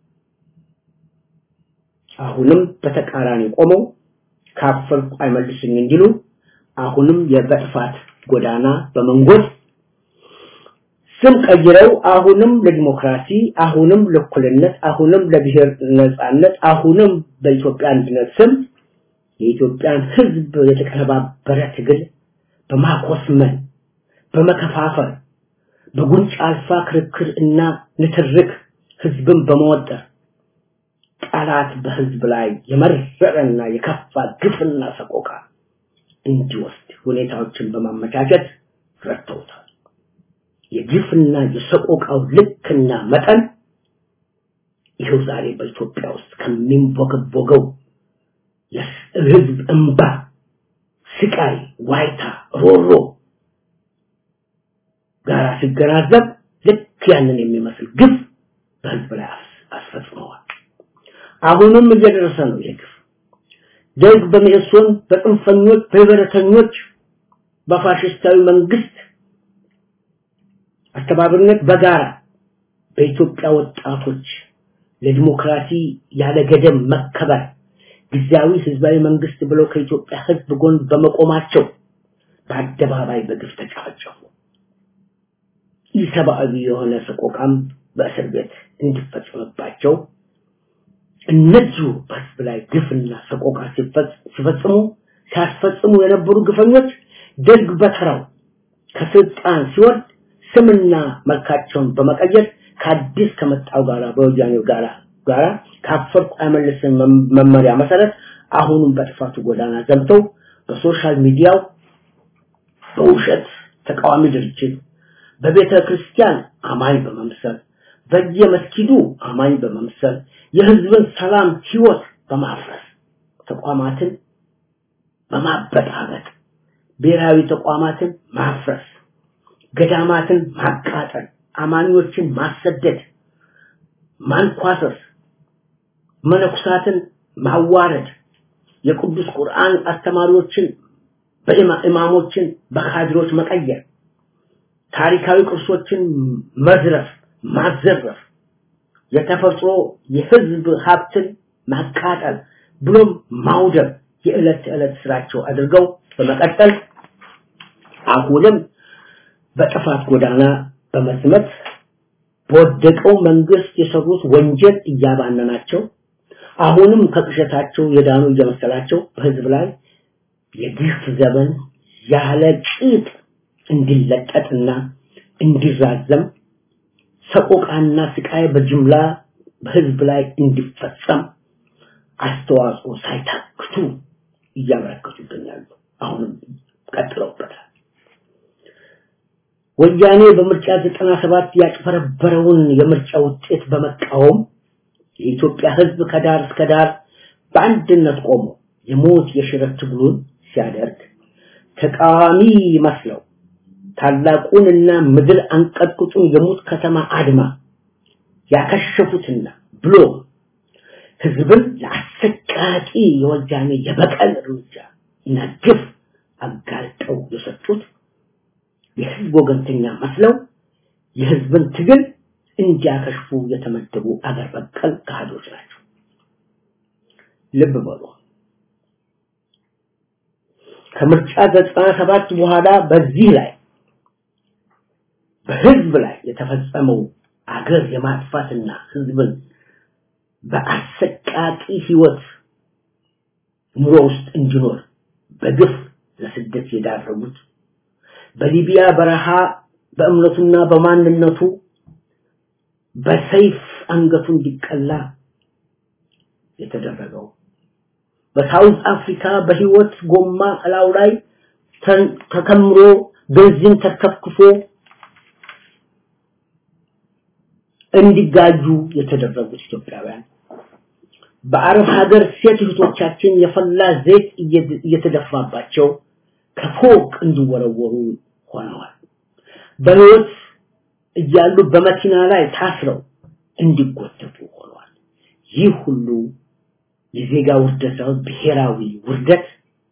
አሁንም በተቃራኒ ቆመው ካፈርኩ አይመልስኝ እንዲሉ አሁንም የበጥፋት ጎዳና በመንጎድ ስም ቀይረው አሁንም ለዲሞክራሲ አሁንም ለእኩልነት አሁንም ለብሔር ነጻነት አሁንም በኢትዮጵያ አንድነት ስም የኢትዮጵያን ህዝብ የተቀነባበረ ትግል በማኮስመን በመከፋፈል በጉንጭ አልፋ ክርክር እና ንትርክ ህዝብን በመወጠር ጠላት በህዝብ ላይ የመረረና የከፋ ግፍና ሰቆቃ እንዲወስድ ሁኔታዎችን በማመቻቸት ረድተውታል። የግፍና የሰቆቃው ልክና መጠን ይኸው ዛሬ በኢትዮጵያ ውስጥ ከሚንቦገቦገው የህዝብ እንባ፣ ስቃይ፣ ዋይታ፣ ሮሮ ጋር ሲገናዘብ ልክ ያንን የሚመስል ግፍ በህዝብ ላይ አስፈጽመዋል። አሁንም እየደረሰ ነው ይህ ግፍ። ደርግ በሚእሶን በጥንፈኞች በህብረተኞች በፋሽስታዊ መንግስት አስተባባሪነት በጋራ በኢትዮጵያ ወጣቶች ለዲሞክራሲ ያለ ገደብ መከበር ጊዜያዊ ህዝባዊ መንግስት ብለው ከኢትዮጵያ ህዝብ ጎን በመቆማቸው በአደባባይ በግፍ ተጨፈጨፉ። ኢሰብአዊ የሆነ ሰቆቃም በእስር ቤት እንዲፈጸምባቸው እነዚሁ በህዝብ ላይ ግፍና ሰቆቃ ሲፈጽሙ ሲያስፈጽሙ የነበሩ ግፈኞች ደርግ በተራው ከስልጣን ሲወርድ ስምና መልካቸውን በመቀየር ከአዲስ ከመጣው ጋራ በወያኔው ጋራ ጋራ ካፈርኩ አይመልስም መመሪያ መሰረት አሁንም በጥፋቱ ጎዳና ዘምተው በሶሻል ሚዲያው በውሸት ተቃዋሚ ድርጅት በቤተ ክርስቲያን አማኝ በመምሰል በየመስጊዱ አማኝ በመምሰል የህዝብን ሰላም ህይወት በማፍረስ ተቋማትን በማበጣበጥ ብሔራዊ ተቋማትን ማፍረስ ገዳማትን ማቃጠል አማኞችን ማሰደድ ማንኳሰስ መነኩሳትን ማዋረድ የቅዱስ ቁርአን አስተማሪዎችን በኢማሞችን በካድሮች መቀየር ታሪካዊ ቅርሶችን መዝረፍ ማዘረፍ የተፈጥሮ የህዝብ ሀብትን ማቃጠል ብሎም ማውደም የዕለት ተዕለት ስራቸው አድርገው በመቀጠል አሁንም በጥፋት ጎዳና በመስመት በወደቀው መንግስት የሰሩት ወንጀል እያባነናቸው አሁንም ከቅሸታቸው የዳኑ እየመሰላቸው በህዝብ ላይ የግፍ ዘመን ያለ ጭጥ እንዲለቀጥና እንዲራዘም ሰቆቃና ስቃይ በጅምላ በህዝብ ላይ እንዲፈጸም አስተዋጽኦ ሳይታክቱ እያበረከቱ ይገኛሉ። አሁንም ቀጥለውበታል። ወያኔ በምርጫ 97 ያጭበረበረውን የምርጫ ውጤት በመቃወም የኢትዮጵያ ህዝብ ከዳር እስከ ዳር በአንድነት ቆሞ የሞት የሽረት ትግሉን ሲያደርግ ተቃዋሚ መስለው ታላቁንና ምድር አንቀጥቅጡን የሙት ከተማ አድማ ያከሸፉትና ብሎ ህዝብን ለአሰቃቂ የወያኔ የበቀል እርምጃ እና ግፍ አጋልጠው የሰጡት የህዝብ ወገንተኛ መስለው የህዝብን ትግል እንዲያከሽፉ የተመደቡ አገር በቀል ካህዶች ናቸው። ልብ በሉ። ከምርጫ 97 በኋላ በዚህ ላይ በህዝብ ላይ የተፈጸመው አገር የማጥፋትና ህዝብን በአሰቃቂ ህይወት ኑሮ ውስጥ እንዲኖር በግፍ ለስደት የዳረጉት በሊቢያ በረሃ በእምነቱና በማንነቱ በሰይፍ አንገቱ እንዲቀላ የተደረገው በሳውዝ አፍሪካ በህይወት ጎማ እላው ላይ ተከምሮ ቤንዚን ተከፍክፎ እንዲጋጁ የተደረጉት ኢትዮጵያውያን በአረብ ሀገር ሴት እህቶቻችን የፈላ ዘይት እየተደፋባቸው ከፎቅ እንዲወረወሩ ሆነዋል። በህይወት እያሉ በመኪና ላይ ታስረው እንዲጎተቱ ሆነዋል። ይህ ሁሉ የዜጋ ውርደት ሳይሆን ብሔራዊ ውርደት፣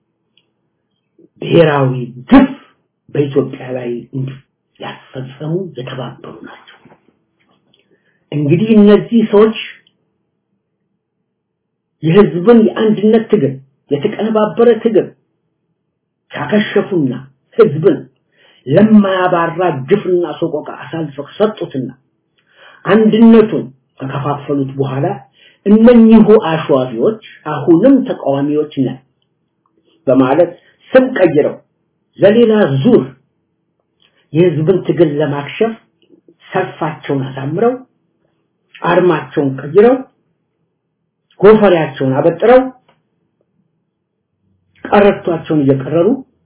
ብሔራዊ ግፍ በኢትዮጵያ ላይ ያስፈጸሙ የተባበሩ ናቸው። እንግዲህ እነዚህ ሰዎች የህዝብን የአንድነት ትግል የተቀነባበረ ትግል ካከሸፉና ህዝብን ለማያባራ ግፍና ሰቆቃ አሳልፈው ሰጡትና አንድነቱን ከከፋፈሉት በኋላ እነኚሁ አሸዋፊዎች አሁንም ተቃዋሚዎች ነን በማለት ስም ቀይረው ለሌላ ዙር የህዝብን ትግል ለማክሸፍ ሰልፋቸውን አሳምረው አርማቸውን ቀይረው ጎፈሪያቸውን አበጥረው ቀረቷቸውን እየቀረሩ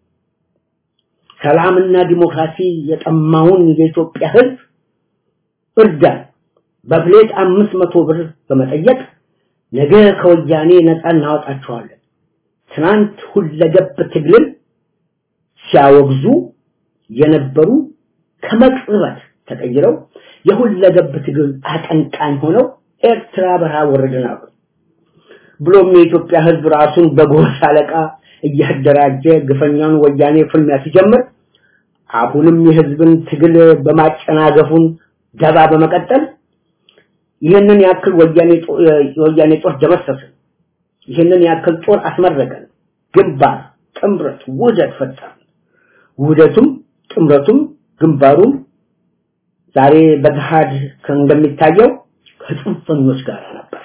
ሰላምና ዲሞክራሲ የጠማውን የኢትዮጵያ ህዝብ እርዳን በፕሌት አምስት መቶ ብር በመጠየቅ ነገ ከወያኔ ነፃ እናወጣቸዋለን ትናንት ሁለገብ ትግልን ሲያወግዙ የነበሩ ከመቅጽበት ተቀይረው የሁለገብ ትግል አቀንቃኝ ሆነው ኤርትራ በረሃ ወረድን አሉ። ብሎም የኢትዮጵያ ህዝብ ራሱን በጎሳ አለቃ እያደራጀ ግፈኛውን ወያኔ ፍልሚያ ሲጀምር አሁንም የህዝብን ትግል በማጨናገፉን ደባ በመቀጠል ይህንን ያክል ወያኔ ወያኔ ጦር ደመሰስን፣ ይህንን ያክል ጦር አስመረቀን፣ ግንባር ጥምረት ውህደት ፈጠርን። ውህደቱም ጥምረቱም ግንባሩም ዛሬ በገሃድ እንደሚታየው ከጽንፈኞች ጋር ነበር።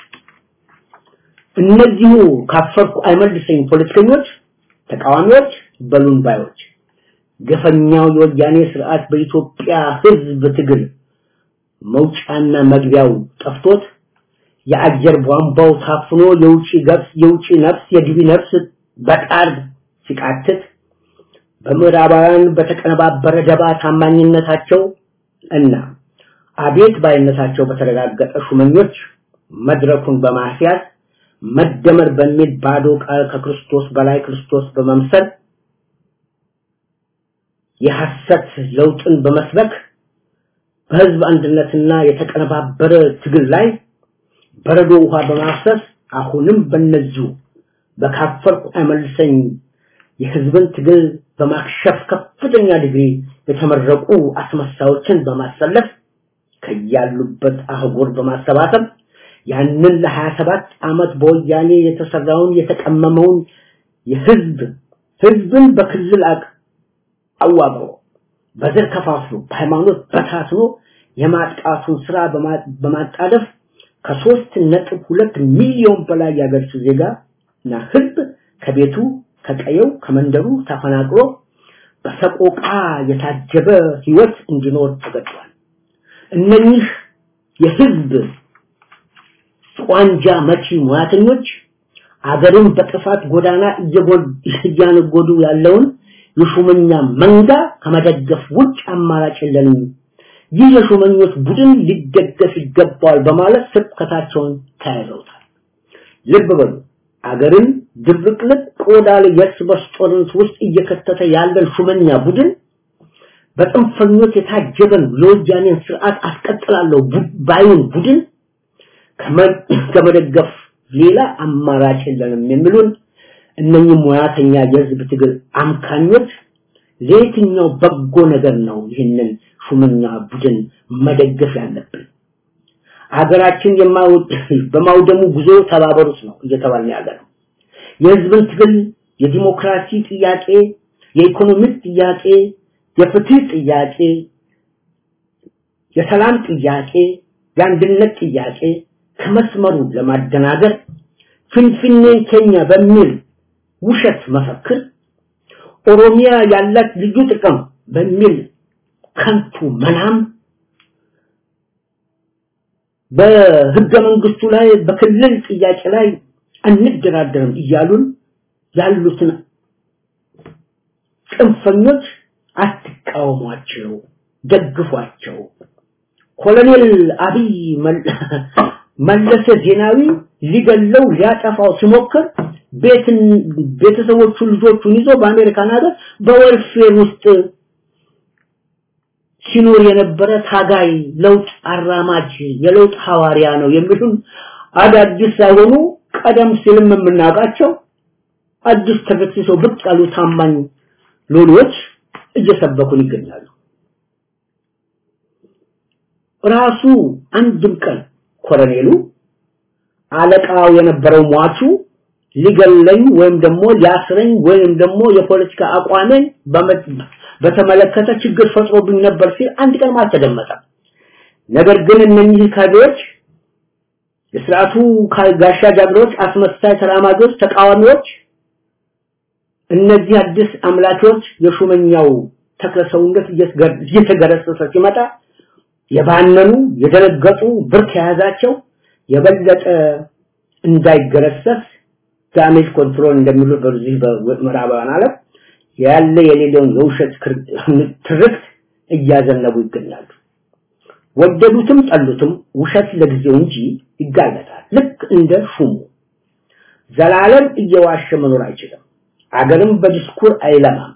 እነዚሁ ካፈርኩ አይመልሰኝ ፖለቲከኞች፣ ተቃዋሚዎች፣ በሉን ባዮች ገፈኛው የወያኔ ስርዓት በኢትዮጵያ ህዝብ ትግል መውጫና መግቢያው ጠፍቶት የአየር ቧንቧው ታፍኖ የውጪ ገብስ የውጪ ነፍስ የግቢ ነፍስ በጣር ሲቃትት በምዕራባውያን በተቀነባበረ ደባ ታማኝነታቸው እና አቤት ባይነታቸው በተረጋገጠ ሹመኞች መድረኩን በማስያዝ መደመር በሚል ባዶ ቃል ከክርስቶስ በላይ ክርስቶስ በመምሰል የሐሰት ለውጥን በመስበክ በህዝብ አንድነትና የተቀነባበረ ትግል ላይ በረዶ ውሃ በማፍሰስ አሁንም በነዚሁ በካፈርኩ አይመልሰኝ የህዝብን ትግል በማክሸፍ ከፍተኛ ዲግሪ የተመረቁ አስመሳዮችን በማሰለፍ ከያሉበት አህጉር በማሰባሰብ ያንን ለ27 ዓመት በወያኔ የተሰራውን የተቀመመውን የህዝብ ህዝብን በክልል አዋቅሮ በዘር ከፋፍሎ በሃይማኖት በታትኖ የማጥቃቱን ስራ በማጣደፍ ከሶስት ነጥብ ሁለት ሚሊዮን በላይ ያገርሱ ዜጋ እና ህዝብ ከቤቱ ከቀየው ከመንደሩ ተፈናቅሎ በሰቆቃ የታጀበ ህይወት እንዲኖር ተገዷል። እነኚህ የህዝብ ቋንጃ መቺ ሙያተኞች አገርን በጥፋት ጎዳና እያነጎዱ ያለውን የሹመኛ መንጋ ከመደገፍ ውጭ አማራጭ የለንም። ይህ የሹመኞች ቡድን ሊደገፍ ይገባዋል በማለት ስብከታቸውን ተያይዘውታል። ልብ በሉ አገርን ድብቅልቅ ቆዳ ላይ የእርስ በርስ ጦርነት ውስጥ እየከተተ ያለን ሹመኛ ቡድን በጥንፈኞች የታጀበን የወያኔን ስርዓት አስቀጥላለሁ ባዩን ቡድን ከመደገፍ ሌላ አማራጭ የለንም የሚሉን እነኚህ ሙያተኛ የህዝብ ትግል አምካኞች ለየትኛው በጎ ነገር ነው ይህንን ሹመኛ ቡድን መደገፍ ያለብን? ሀገራችን በማውደሙ ጉዞ ተባበሩት ነው እየተባለ ያለ ነው። የህዝብን ትግል የዲሞክራሲ ጥያቄ፣ የኢኮኖሚክ ጥያቄ፣ የፍትህ ጥያቄ፣ የሰላም ጥያቄ፣ የአንድነት ጥያቄ ከመስመሩ ለማደናገር ፍንፍኔን ኬኛ በሚል ውሸት መፈክር ኦሮሚያ ያላት ልዩ ጥቅም በሚል ከንቱ መናም በህገ መንግስቱ ላይ በክልል ጥያቄ ላይ አንደራደርም እያሉን ያሉትን ጽንፈኞች አትቃወሟቸው፣ ደግፏቸው። ኮሎኔል አብይ መለሰ ዜናዊ ሊገለው ሊያጠፋው ሲሞክር ቤትን ቤተሰቦቹ ልጆቹን ይዞ በአሜሪካን ሀገር በወልፌር ውስጥ ሲኖር የነበረ ታጋይ ለውጥ አራማጅ የለውጥ ሐዋርያ ነው የሚሉን አዳዲስ ሳይሆኑ ቀደም ሲልም የምናውቃቸው አዲስ ተገትሰው ብቅ ያሉ ታማኝ ሎሎች እየሰበኩን ይገኛሉ። ራሱ አንድም ቀን ኮሎኔሉ አለቃው የነበረው ሟቹ ሊገለኝ ወይም ደግሞ ሊያስረኝ ወይም ደግሞ የፖለቲካ አቋሜን በተመለከተ ችግር ፈጥሮብኝ ነበር ሲል አንድ ቀን አልተደመጠም። ነገር ግን እነኚህ ካድሬዎች የስርዓቱ ጋሻ ጃግሬዎች፣ አስመሳይ ተራማጆች፣ ተቃዋሚዎች እነዚህ አዲስ አምላኪዎች የሹመኛው ተክለ ሰውነት እየተገረሰሰ ሲመጣ የባነኑ የደነገጡ ብርክ የያዛቸው የበለጠ እንዳይገረሰስ ዳሜጅ ኮንትሮል እንደሚሉት በዚህ በምዕራባውያን ዓለም ያለ የሌለውን የውሸት ትርክት እያዘነቡ ይገኛሉ። ወደዱትም ጠሉትም ውሸት ለጊዜው እንጂ ይጋለጣል። ልክ እንደ ሹሙ ዘላለም እየዋሸ መኖር አይችልም። አገርም በዲስኩር አይለማም።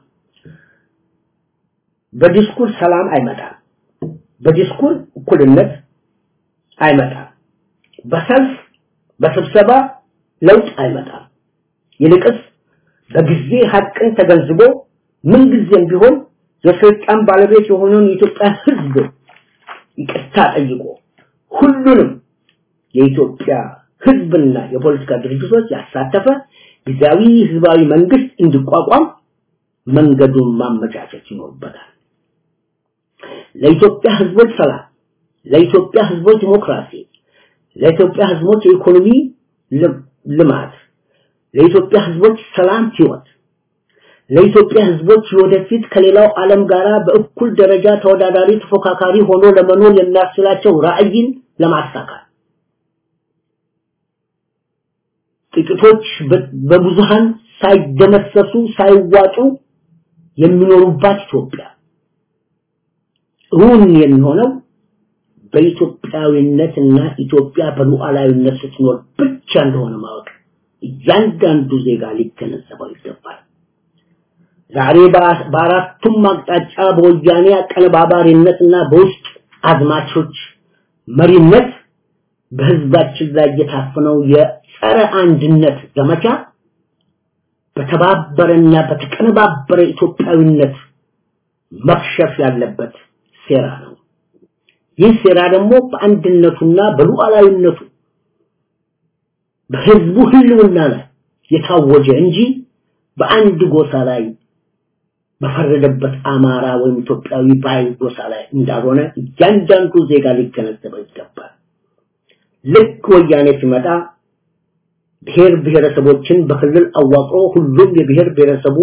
በዲስኩር ሰላም አይመጣም። በዲስኩር እኩልነት አይመጣም። በሰልፍ በስብሰባ ለውጥ አይመጣም። ይልቅስ በጊዜ ሀቅን ተገንዝቦ ምንጊዜም ቢሆን የስልጣን ባለቤት የሆነውን የኢትዮጵያ ሕዝብ ይቅርታ ጠይቆ ሁሉንም የኢትዮጵያ ሕዝብና የፖለቲካ ድርጅቶች ያሳተፈ ጊዜያዊ ህዝባዊ መንግስት እንዲቋቋም መንገዱን ማመቻቸት ይኖርበታል። ለኢትዮጵያ ህዝቦች ሰላም፣ ለኢትዮጵያ ህዝቦች ዲሞክራሲ፣ ለኢትዮጵያ ህዝቦች የኢኮኖሚ ልማት፣ ለኢትዮጵያ ህዝቦች ሰላም ህይወት፣ ለኢትዮጵያ ህዝቦች ወደፊት ከሌላው ዓለም ጋር በእኩል ደረጃ ተወዳዳሪ ተፎካካሪ ሆኖ ለመኖር የሚያስችላቸው ራዕይን ለማሳካት ጥቂቶች በብዙሃን ሳይደመሰሱ ሳይዋጡ የሚኖሩባት ኢትዮጵያ እውን የሚሆነው በኢትዮጵያዊነትና ኢትዮጵያ በሉዓላዊነት ስትኖር ብቻ እንደሆነ ማወቅ እያንዳንዱ ዜጋ ሊገነዘበው ይገባል። ዛሬ በአራቱም አቅጣጫ በወያኔ አቀነባባሪነትና በውስጥ አዝማቾች መሪነት በህዝባችን ላይ የታፈነው የጸረ አንድነት ዘመቻ በተባበረና በተቀነባበረ ኢትዮጵያዊነት መክሸፍ ያለበት ሴራ ነው። ይህ ሴራ ደግሞ በአንድነቱና በሉዓላዊነቱ በህዝቡ ህልውና ላይ የታወጀ እንጂ በአንድ ጎሳ ላይ በፈረደበት አማራ ወይም ኢትዮጵያዊ ባይ ጎሳ ላይ እንዳልሆነ እያንዳንዱ ዜጋ ሊገነዘበው ይገባል። ልክ ወያኔ ሲመጣ ብሔር ብሔረሰቦችን በክልል አዋቅሮ ሁሉም የብሔር ብሔረሰቡ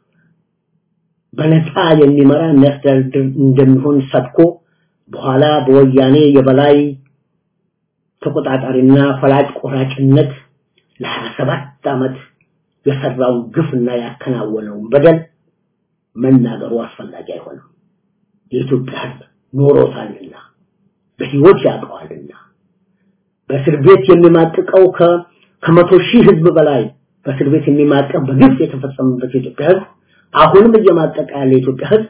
በነፃ የሚመራ የሚያስተዳድር እንደሚሆን ሰብኮ በኋላ በወያኔ የበላይ ተቆጣጣሪና ፈላጭ ቆራጭነት ለ27 ዓመት የሰራውን ግፍና ያከናወነውን በደል መናገሩ አስፈላጊ አይሆንም። የኢትዮጵያ ህዝብ ኖሮታልና በህይወት ያውቀዋልና በእስር ቤት የሚማቅቀው ከመቶ ሺህ ህዝብ በላይ በእስር ቤት የሚማቀቅ በግፍ የተፈጸመበት የኢትዮጵያ ህዝብ አሁንም እየማቀቀ ያለ የኢትዮጵያ ህዝብ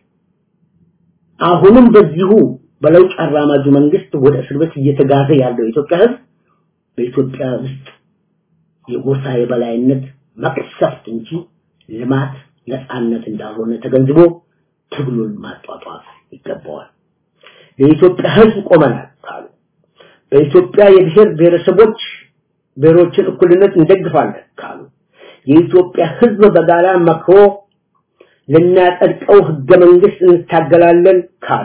አሁንም በዚሁ በለውጥ አራማጁ መንግስት ወደ እስር ቤት እየተጋዘ ያለው የኢትዮጵያ ህዝብ በኢትዮጵያ ውስጥ የጎሳ የበላይነት መቅሰፍት እንጂ ልማት ነፃነት እንዳልሆነ ተገንዝቦ ትግሉን ማጧጧፍ ይገባዋል። የኢትዮጵያ ህዝብ ቆመናል ካሉ በኢትዮጵያ የብሔር ብሔረሰቦች ብሔሮችን እኩልነት እንደግፋለን ካሉ የኢትዮጵያ ህዝብ በጋራ መክሮ ልናጸድቀው ህገ መንግስት እንታገላለን ካሉ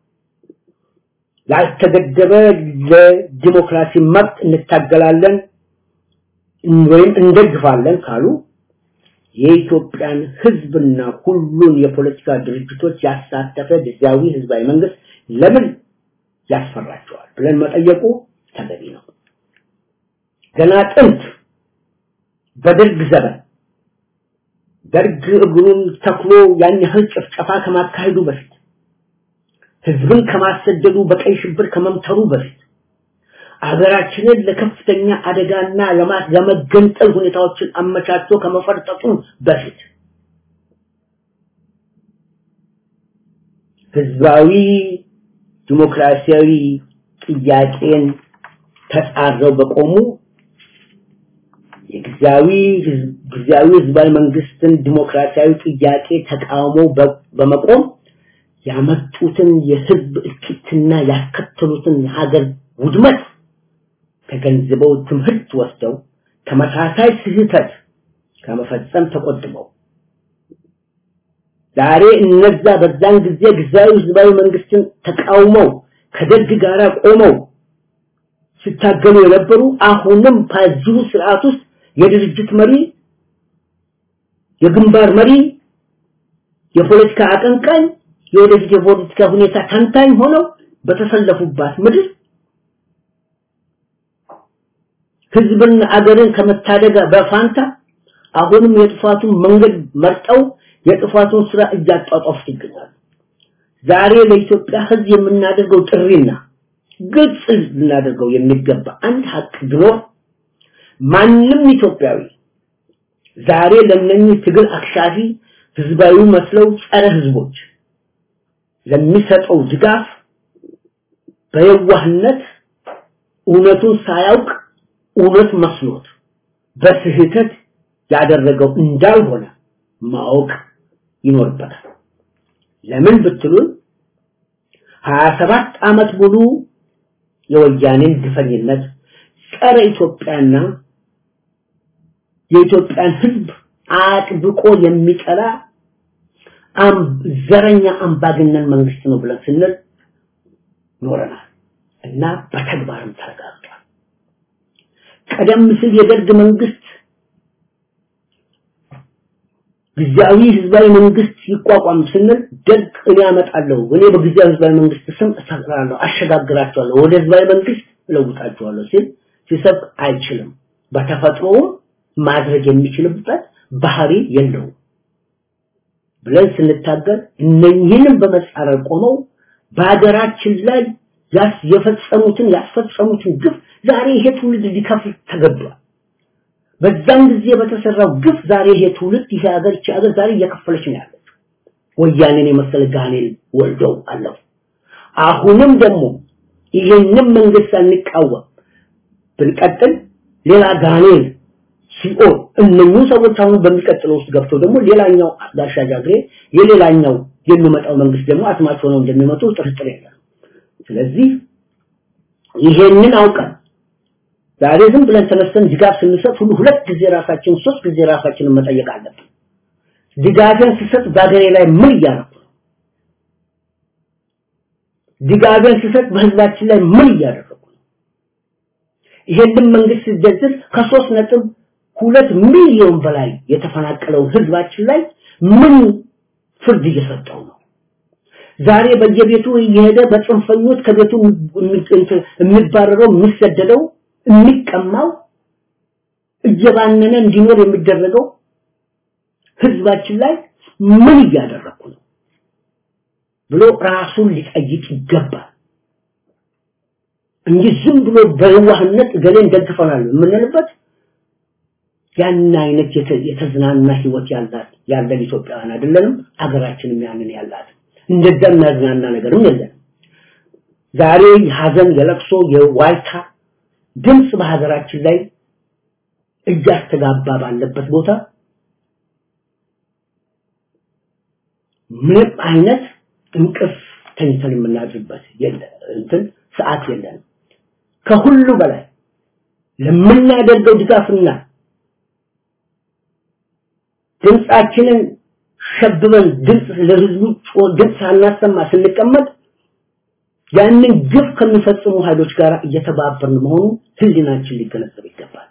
ያልተገደበ ለዲሞክራሲ መብት እንታገላለን ወይም እንደግፋለን ካሉ የኢትዮጵያን ህዝብና ሁሉን የፖለቲካ ድርጅቶች ያሳተፈ ጊዜያዊ ህዝባዊ መንግስት ለምን ያስፈራቸዋል ብለን መጠየቁ ተገቢ ነው። ገና ጥንት በደርግ ዘመን ደርግ እግሩን ተክሎ ያን ያህል ጭፍጨፋ ከማካሄዱ በፊት ህዝብን ከማሰደዱ በቀይ ሽብር ከመምተሩ በፊት አገራችንን ለከፍተኛ አደጋና ለማት ለመገንጠል ሁኔታዎችን አመቻችቶ ከመፈርጠጡ በፊት ህዝባዊ ዲሞክራሲያዊ ጥያቄን ተጻረው በቆሙ የጊዜያዊ ጊዜያዊ ህዝባዊ መንግስትን ዲሞክራሲያዊ ጥያቄ ተቃውሞ በመቆም ያመጡትን የህዝብ እልቂትና ያስከተሉትን የሀገር ውድመት ተገንዝበው ትምህርት ወስደው ተመሳሳይ ስህተት ከመፈጸም ተቆጥበው ዛሬ እነዛ በዛን ጊዜ ጊዜያዊ ህዝባዊ መንግስትን ተቃውመው ከደርግ ጋር ቆመው ሲታገሉ የነበሩ አሁንም በዚሁ ስርዓት ውስጥ የድርጅት መሪ የግንባር መሪ የፖለቲካ አቀንቃኝ የወደፊት የፖለቲካ ሁኔታ ተንታኝ ሆነው በተሰለፉባት ምድር ህዝብና አገርን ከመታደግ በፋንታ አሁንም የጥፋቱን መንገድ መርጠው የጥፋቱን ስራ እያጧጧፉት ይገኛሉ። ዛሬ ለኢትዮጵያ ህዝብ የምናደርገው ጥሪና ግልጽ ልናደርገው የሚገባ አንድ ሀቅ ቢኖር ማንም ኢትዮጵያዊ ዛሬ ለነኚህ ትግል አክሻፊ ህዝባዊ መስለው ጸረ ህዝቦች ለሚሰጠው ድጋፍ በየዋህነት እውነቱን ሳያውቅ እውነት መስሎት በስህተት ያደረገው እንዳልሆነ ማወቅ ይኖርበታል። ለምን ብትሉን 27 ዓመት ሙሉ የወያኔን ግፈኝነት ጸረ ኢትዮጵያና የኢትዮጵያን ህዝብ አጥብቆ የሚጠላ ዘረኛ አምባገነን መንግስት ነው ብለን ስንል ኖረናል እና በተግባርም ተረጋግጧል። ቀደም ሲል የደርግ መንግስት ጊዜያዊ ህዝባዊ መንግስት ይቋቋም ስንል ደግ እኔ አመጣለሁ እኔ በጊዜያዊ ህዝባዊ መንግስት ስም እሰራለሁ አሸጋግራቸዋለሁ ወደ ህዝባዊ መንግስት እለውጣቸዋለሁ ሲል ሲሰብክ አይችልም በተፈጥሮውም ማድረግ የሚችልበት ባህሪ የለውም ብለን ስንታገል እነኝህንም በመጻረር ቆመው በሀገራችን ላይ ያስ የፈጸሙትን ያስፈጸሙትን ግፍ ዛሬ ይሄ ትውልድ ሊከፍል ተገዷል በዛን ጊዜ በተሰራው ግፍ ዛሬ ይሄ ትውልድ ይሄ ሀገር ይቺ ሀገር ዛሬ እየከፈለች ነው ያለችው ወያኔን የመሰለ ጋኔል ወልደው አለፉ አሁንም ደግሞ ይሄንን መንግስት አንቃወም ብንቀጥል ሌላ ጋኔል ሲኦል እነኚህ ሰዎች አሁን በሚቀጥለው ውስጥ ገብተው ደግሞ ሌላኛው ጋሻ ጃግሬ የሌላኛው የሚመጣው መንግስት ደግሞ አስማቸው ነው እንደሚመጡ ጥርጥር የለም ስለዚህ ይሄንን አውቀን ዛሬ ዝም ብለን ተነስተን ድጋፍ ስንሰጥ ሁሉ ሁለት ጊዜ ራሳችን ሶስት ጊዜ ራሳችንን መጠየቅ አለብን ድጋፍን ስሰጥ በሀገሬ ላይ ምን እያደረኩ ነው ድጋፍን ስሰጥ በህዝባችን ላይ ምን እያደረኩ ነው ይሄንን መንግስት ሲደግፍ ከሶስት ነጥብ ሁለት ሚሊዮን በላይ የተፈናቀለው ህዝባችን ላይ ምን ፍርድ እየሰጠው ነው ዛሬ በየቤቱ እየሄደ በጽንፈኞች ከቤቱ የሚባረረው የሚሰደደው የሚቀማው እየባነነ እንዲኖር የሚደረገው ህዝባችን ላይ ምን እያደረኩ ነው ብሎ ራሱን ሊጠይቅ ይገባል እንጂ ዝም ብሎ በዋህነት ገሌን ደግፈናል የምንልበት ያን አይነት የተዝናና ህይወት ያላት ያለን ኢትዮጵያውያን አይደለንም አገራችንም ያንን ያላት እንደዛ የሚያዝናና ነገርም የለም ዛሬ ሀዘን የለቅሶ የዋይታ ድምጽ በሀገራችን ላይ እያስተጋባ ባለበት ቦታ ምንም አይነት እንቅፍ ተኝተን የምናድርበት የለ እንትን ሰዓት የለንም ከሁሉ በላይ ለምናደርገው ድጋፍና ድምፃችንን ሸብበን ድምፅ ለህዝቡ ድምፅ ሳናሰማ ስንቀመጥ ያንን ግፍ ከሚፈጽሙ ኃይሎች ጋር እየተባበርን መሆኑ ህሊናችን ሊገነዘብ ይገባል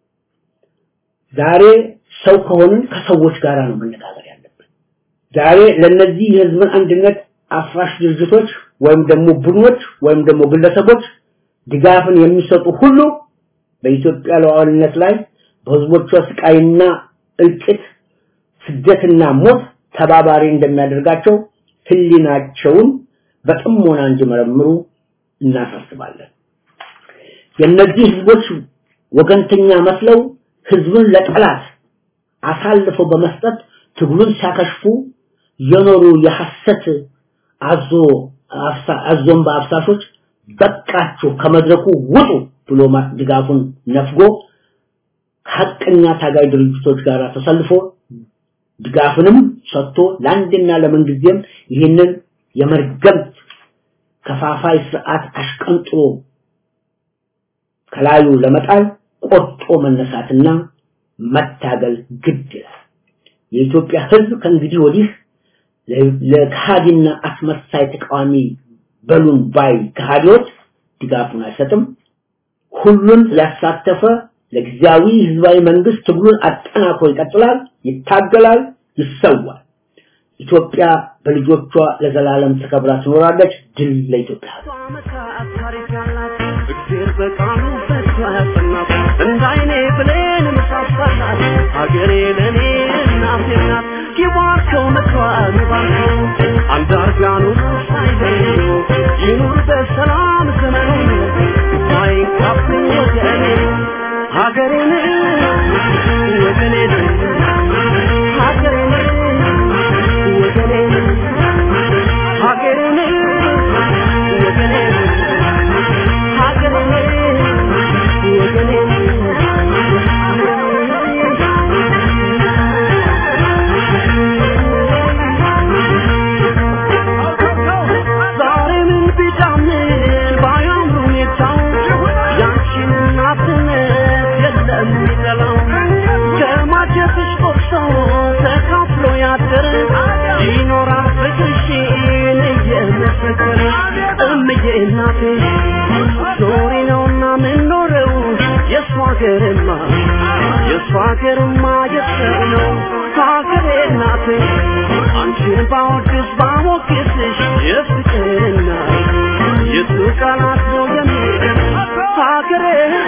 ዛሬ ሰው ከሆንን ከሰዎች ጋር ነው መነጋገር ያለብን ዛሬ ለነዚህ የህዝብን አንድነት አፍራሽ ድርጅቶች ወይም ደግሞ ቡድኖች ወይም ደግሞ ግለሰቦች ድጋፍን የሚሰጡ ሁሉ በኢትዮጵያ ሉዓላዊነት ላይ በህዝቦቿ ስቃይና እልቂት ስደትና ሞት ተባባሪ እንደሚያደርጋቸው ህሊናቸውን በጥሞና እንዲመረምሩ እናሳስባለን የነዚህ ህዝቦች ወገንተኛ መስለው ህዝብን ለጠላት አሳልፈው በመስጠት ትግሉን ሲያከሽፉ የኖሩ የሐሰት አዞ አዞን በአፍሳሾች በቃችሁ ከመድረኩ ውጡ ብሎ ድጋፉን ነፍጎ ሐቀኛ ታጋይ ድርጅቶች ጋር ተሰልፎ ድጋፍንም ሰጥቶ ለአንድና ለምንጊዜም ይህንን የመርገምት ከፋፋይ ስርዓት አሽቀንጥሮ ከላዩ ለመጣል ቆርጦ መነሳትና መታገል ግድ ይላል የኢትዮጵያ ህዝብ ከእንግዲህ ወዲህ ለካሃዲና አስመሳይ ተቃዋሚ በሉን ባይ ከሃዲዎች ድጋፉን አይሰጥም ሁሉን ያሳተፈ ለጊዜያዊ ህዝባዊ መንግስት ትግሉን አጠናክሮ ይቀጥላል ይታገላል ይሰዋል ኢትዮጵያ በልጆቿ ለዘላለም ተከብራ ትኖራለች ድል ለኢትዮጵያ እግዜር በቃሉ በሷ ያጸናት እንዳይኔ ብሌን ምሳሳላት ሀገሬ ለእኔ እናቴ ናት ይባርከው ምክሯ ይባርከው አንዳርጋኑ ሳይበሉ ይኑር በሰላም ዘመኑ ሳይንካብኝ ወገኔ ሀገሬን ወገኔን ሀገሬን ወገኔን ሀገሬን ወገኔን ዛሬ ምን ቢጫምን እምዬ እናቴ ኖሬ ነውና ምንኖረው የእሷ ሀገርማ የእሷ ሀገርማ የሰው ነው ሀገሬ እናቴ አንቺን ባወድስ ባሞግስሽ የፍቅርና የቱ ቃላት ነው የሚል ሀገሬ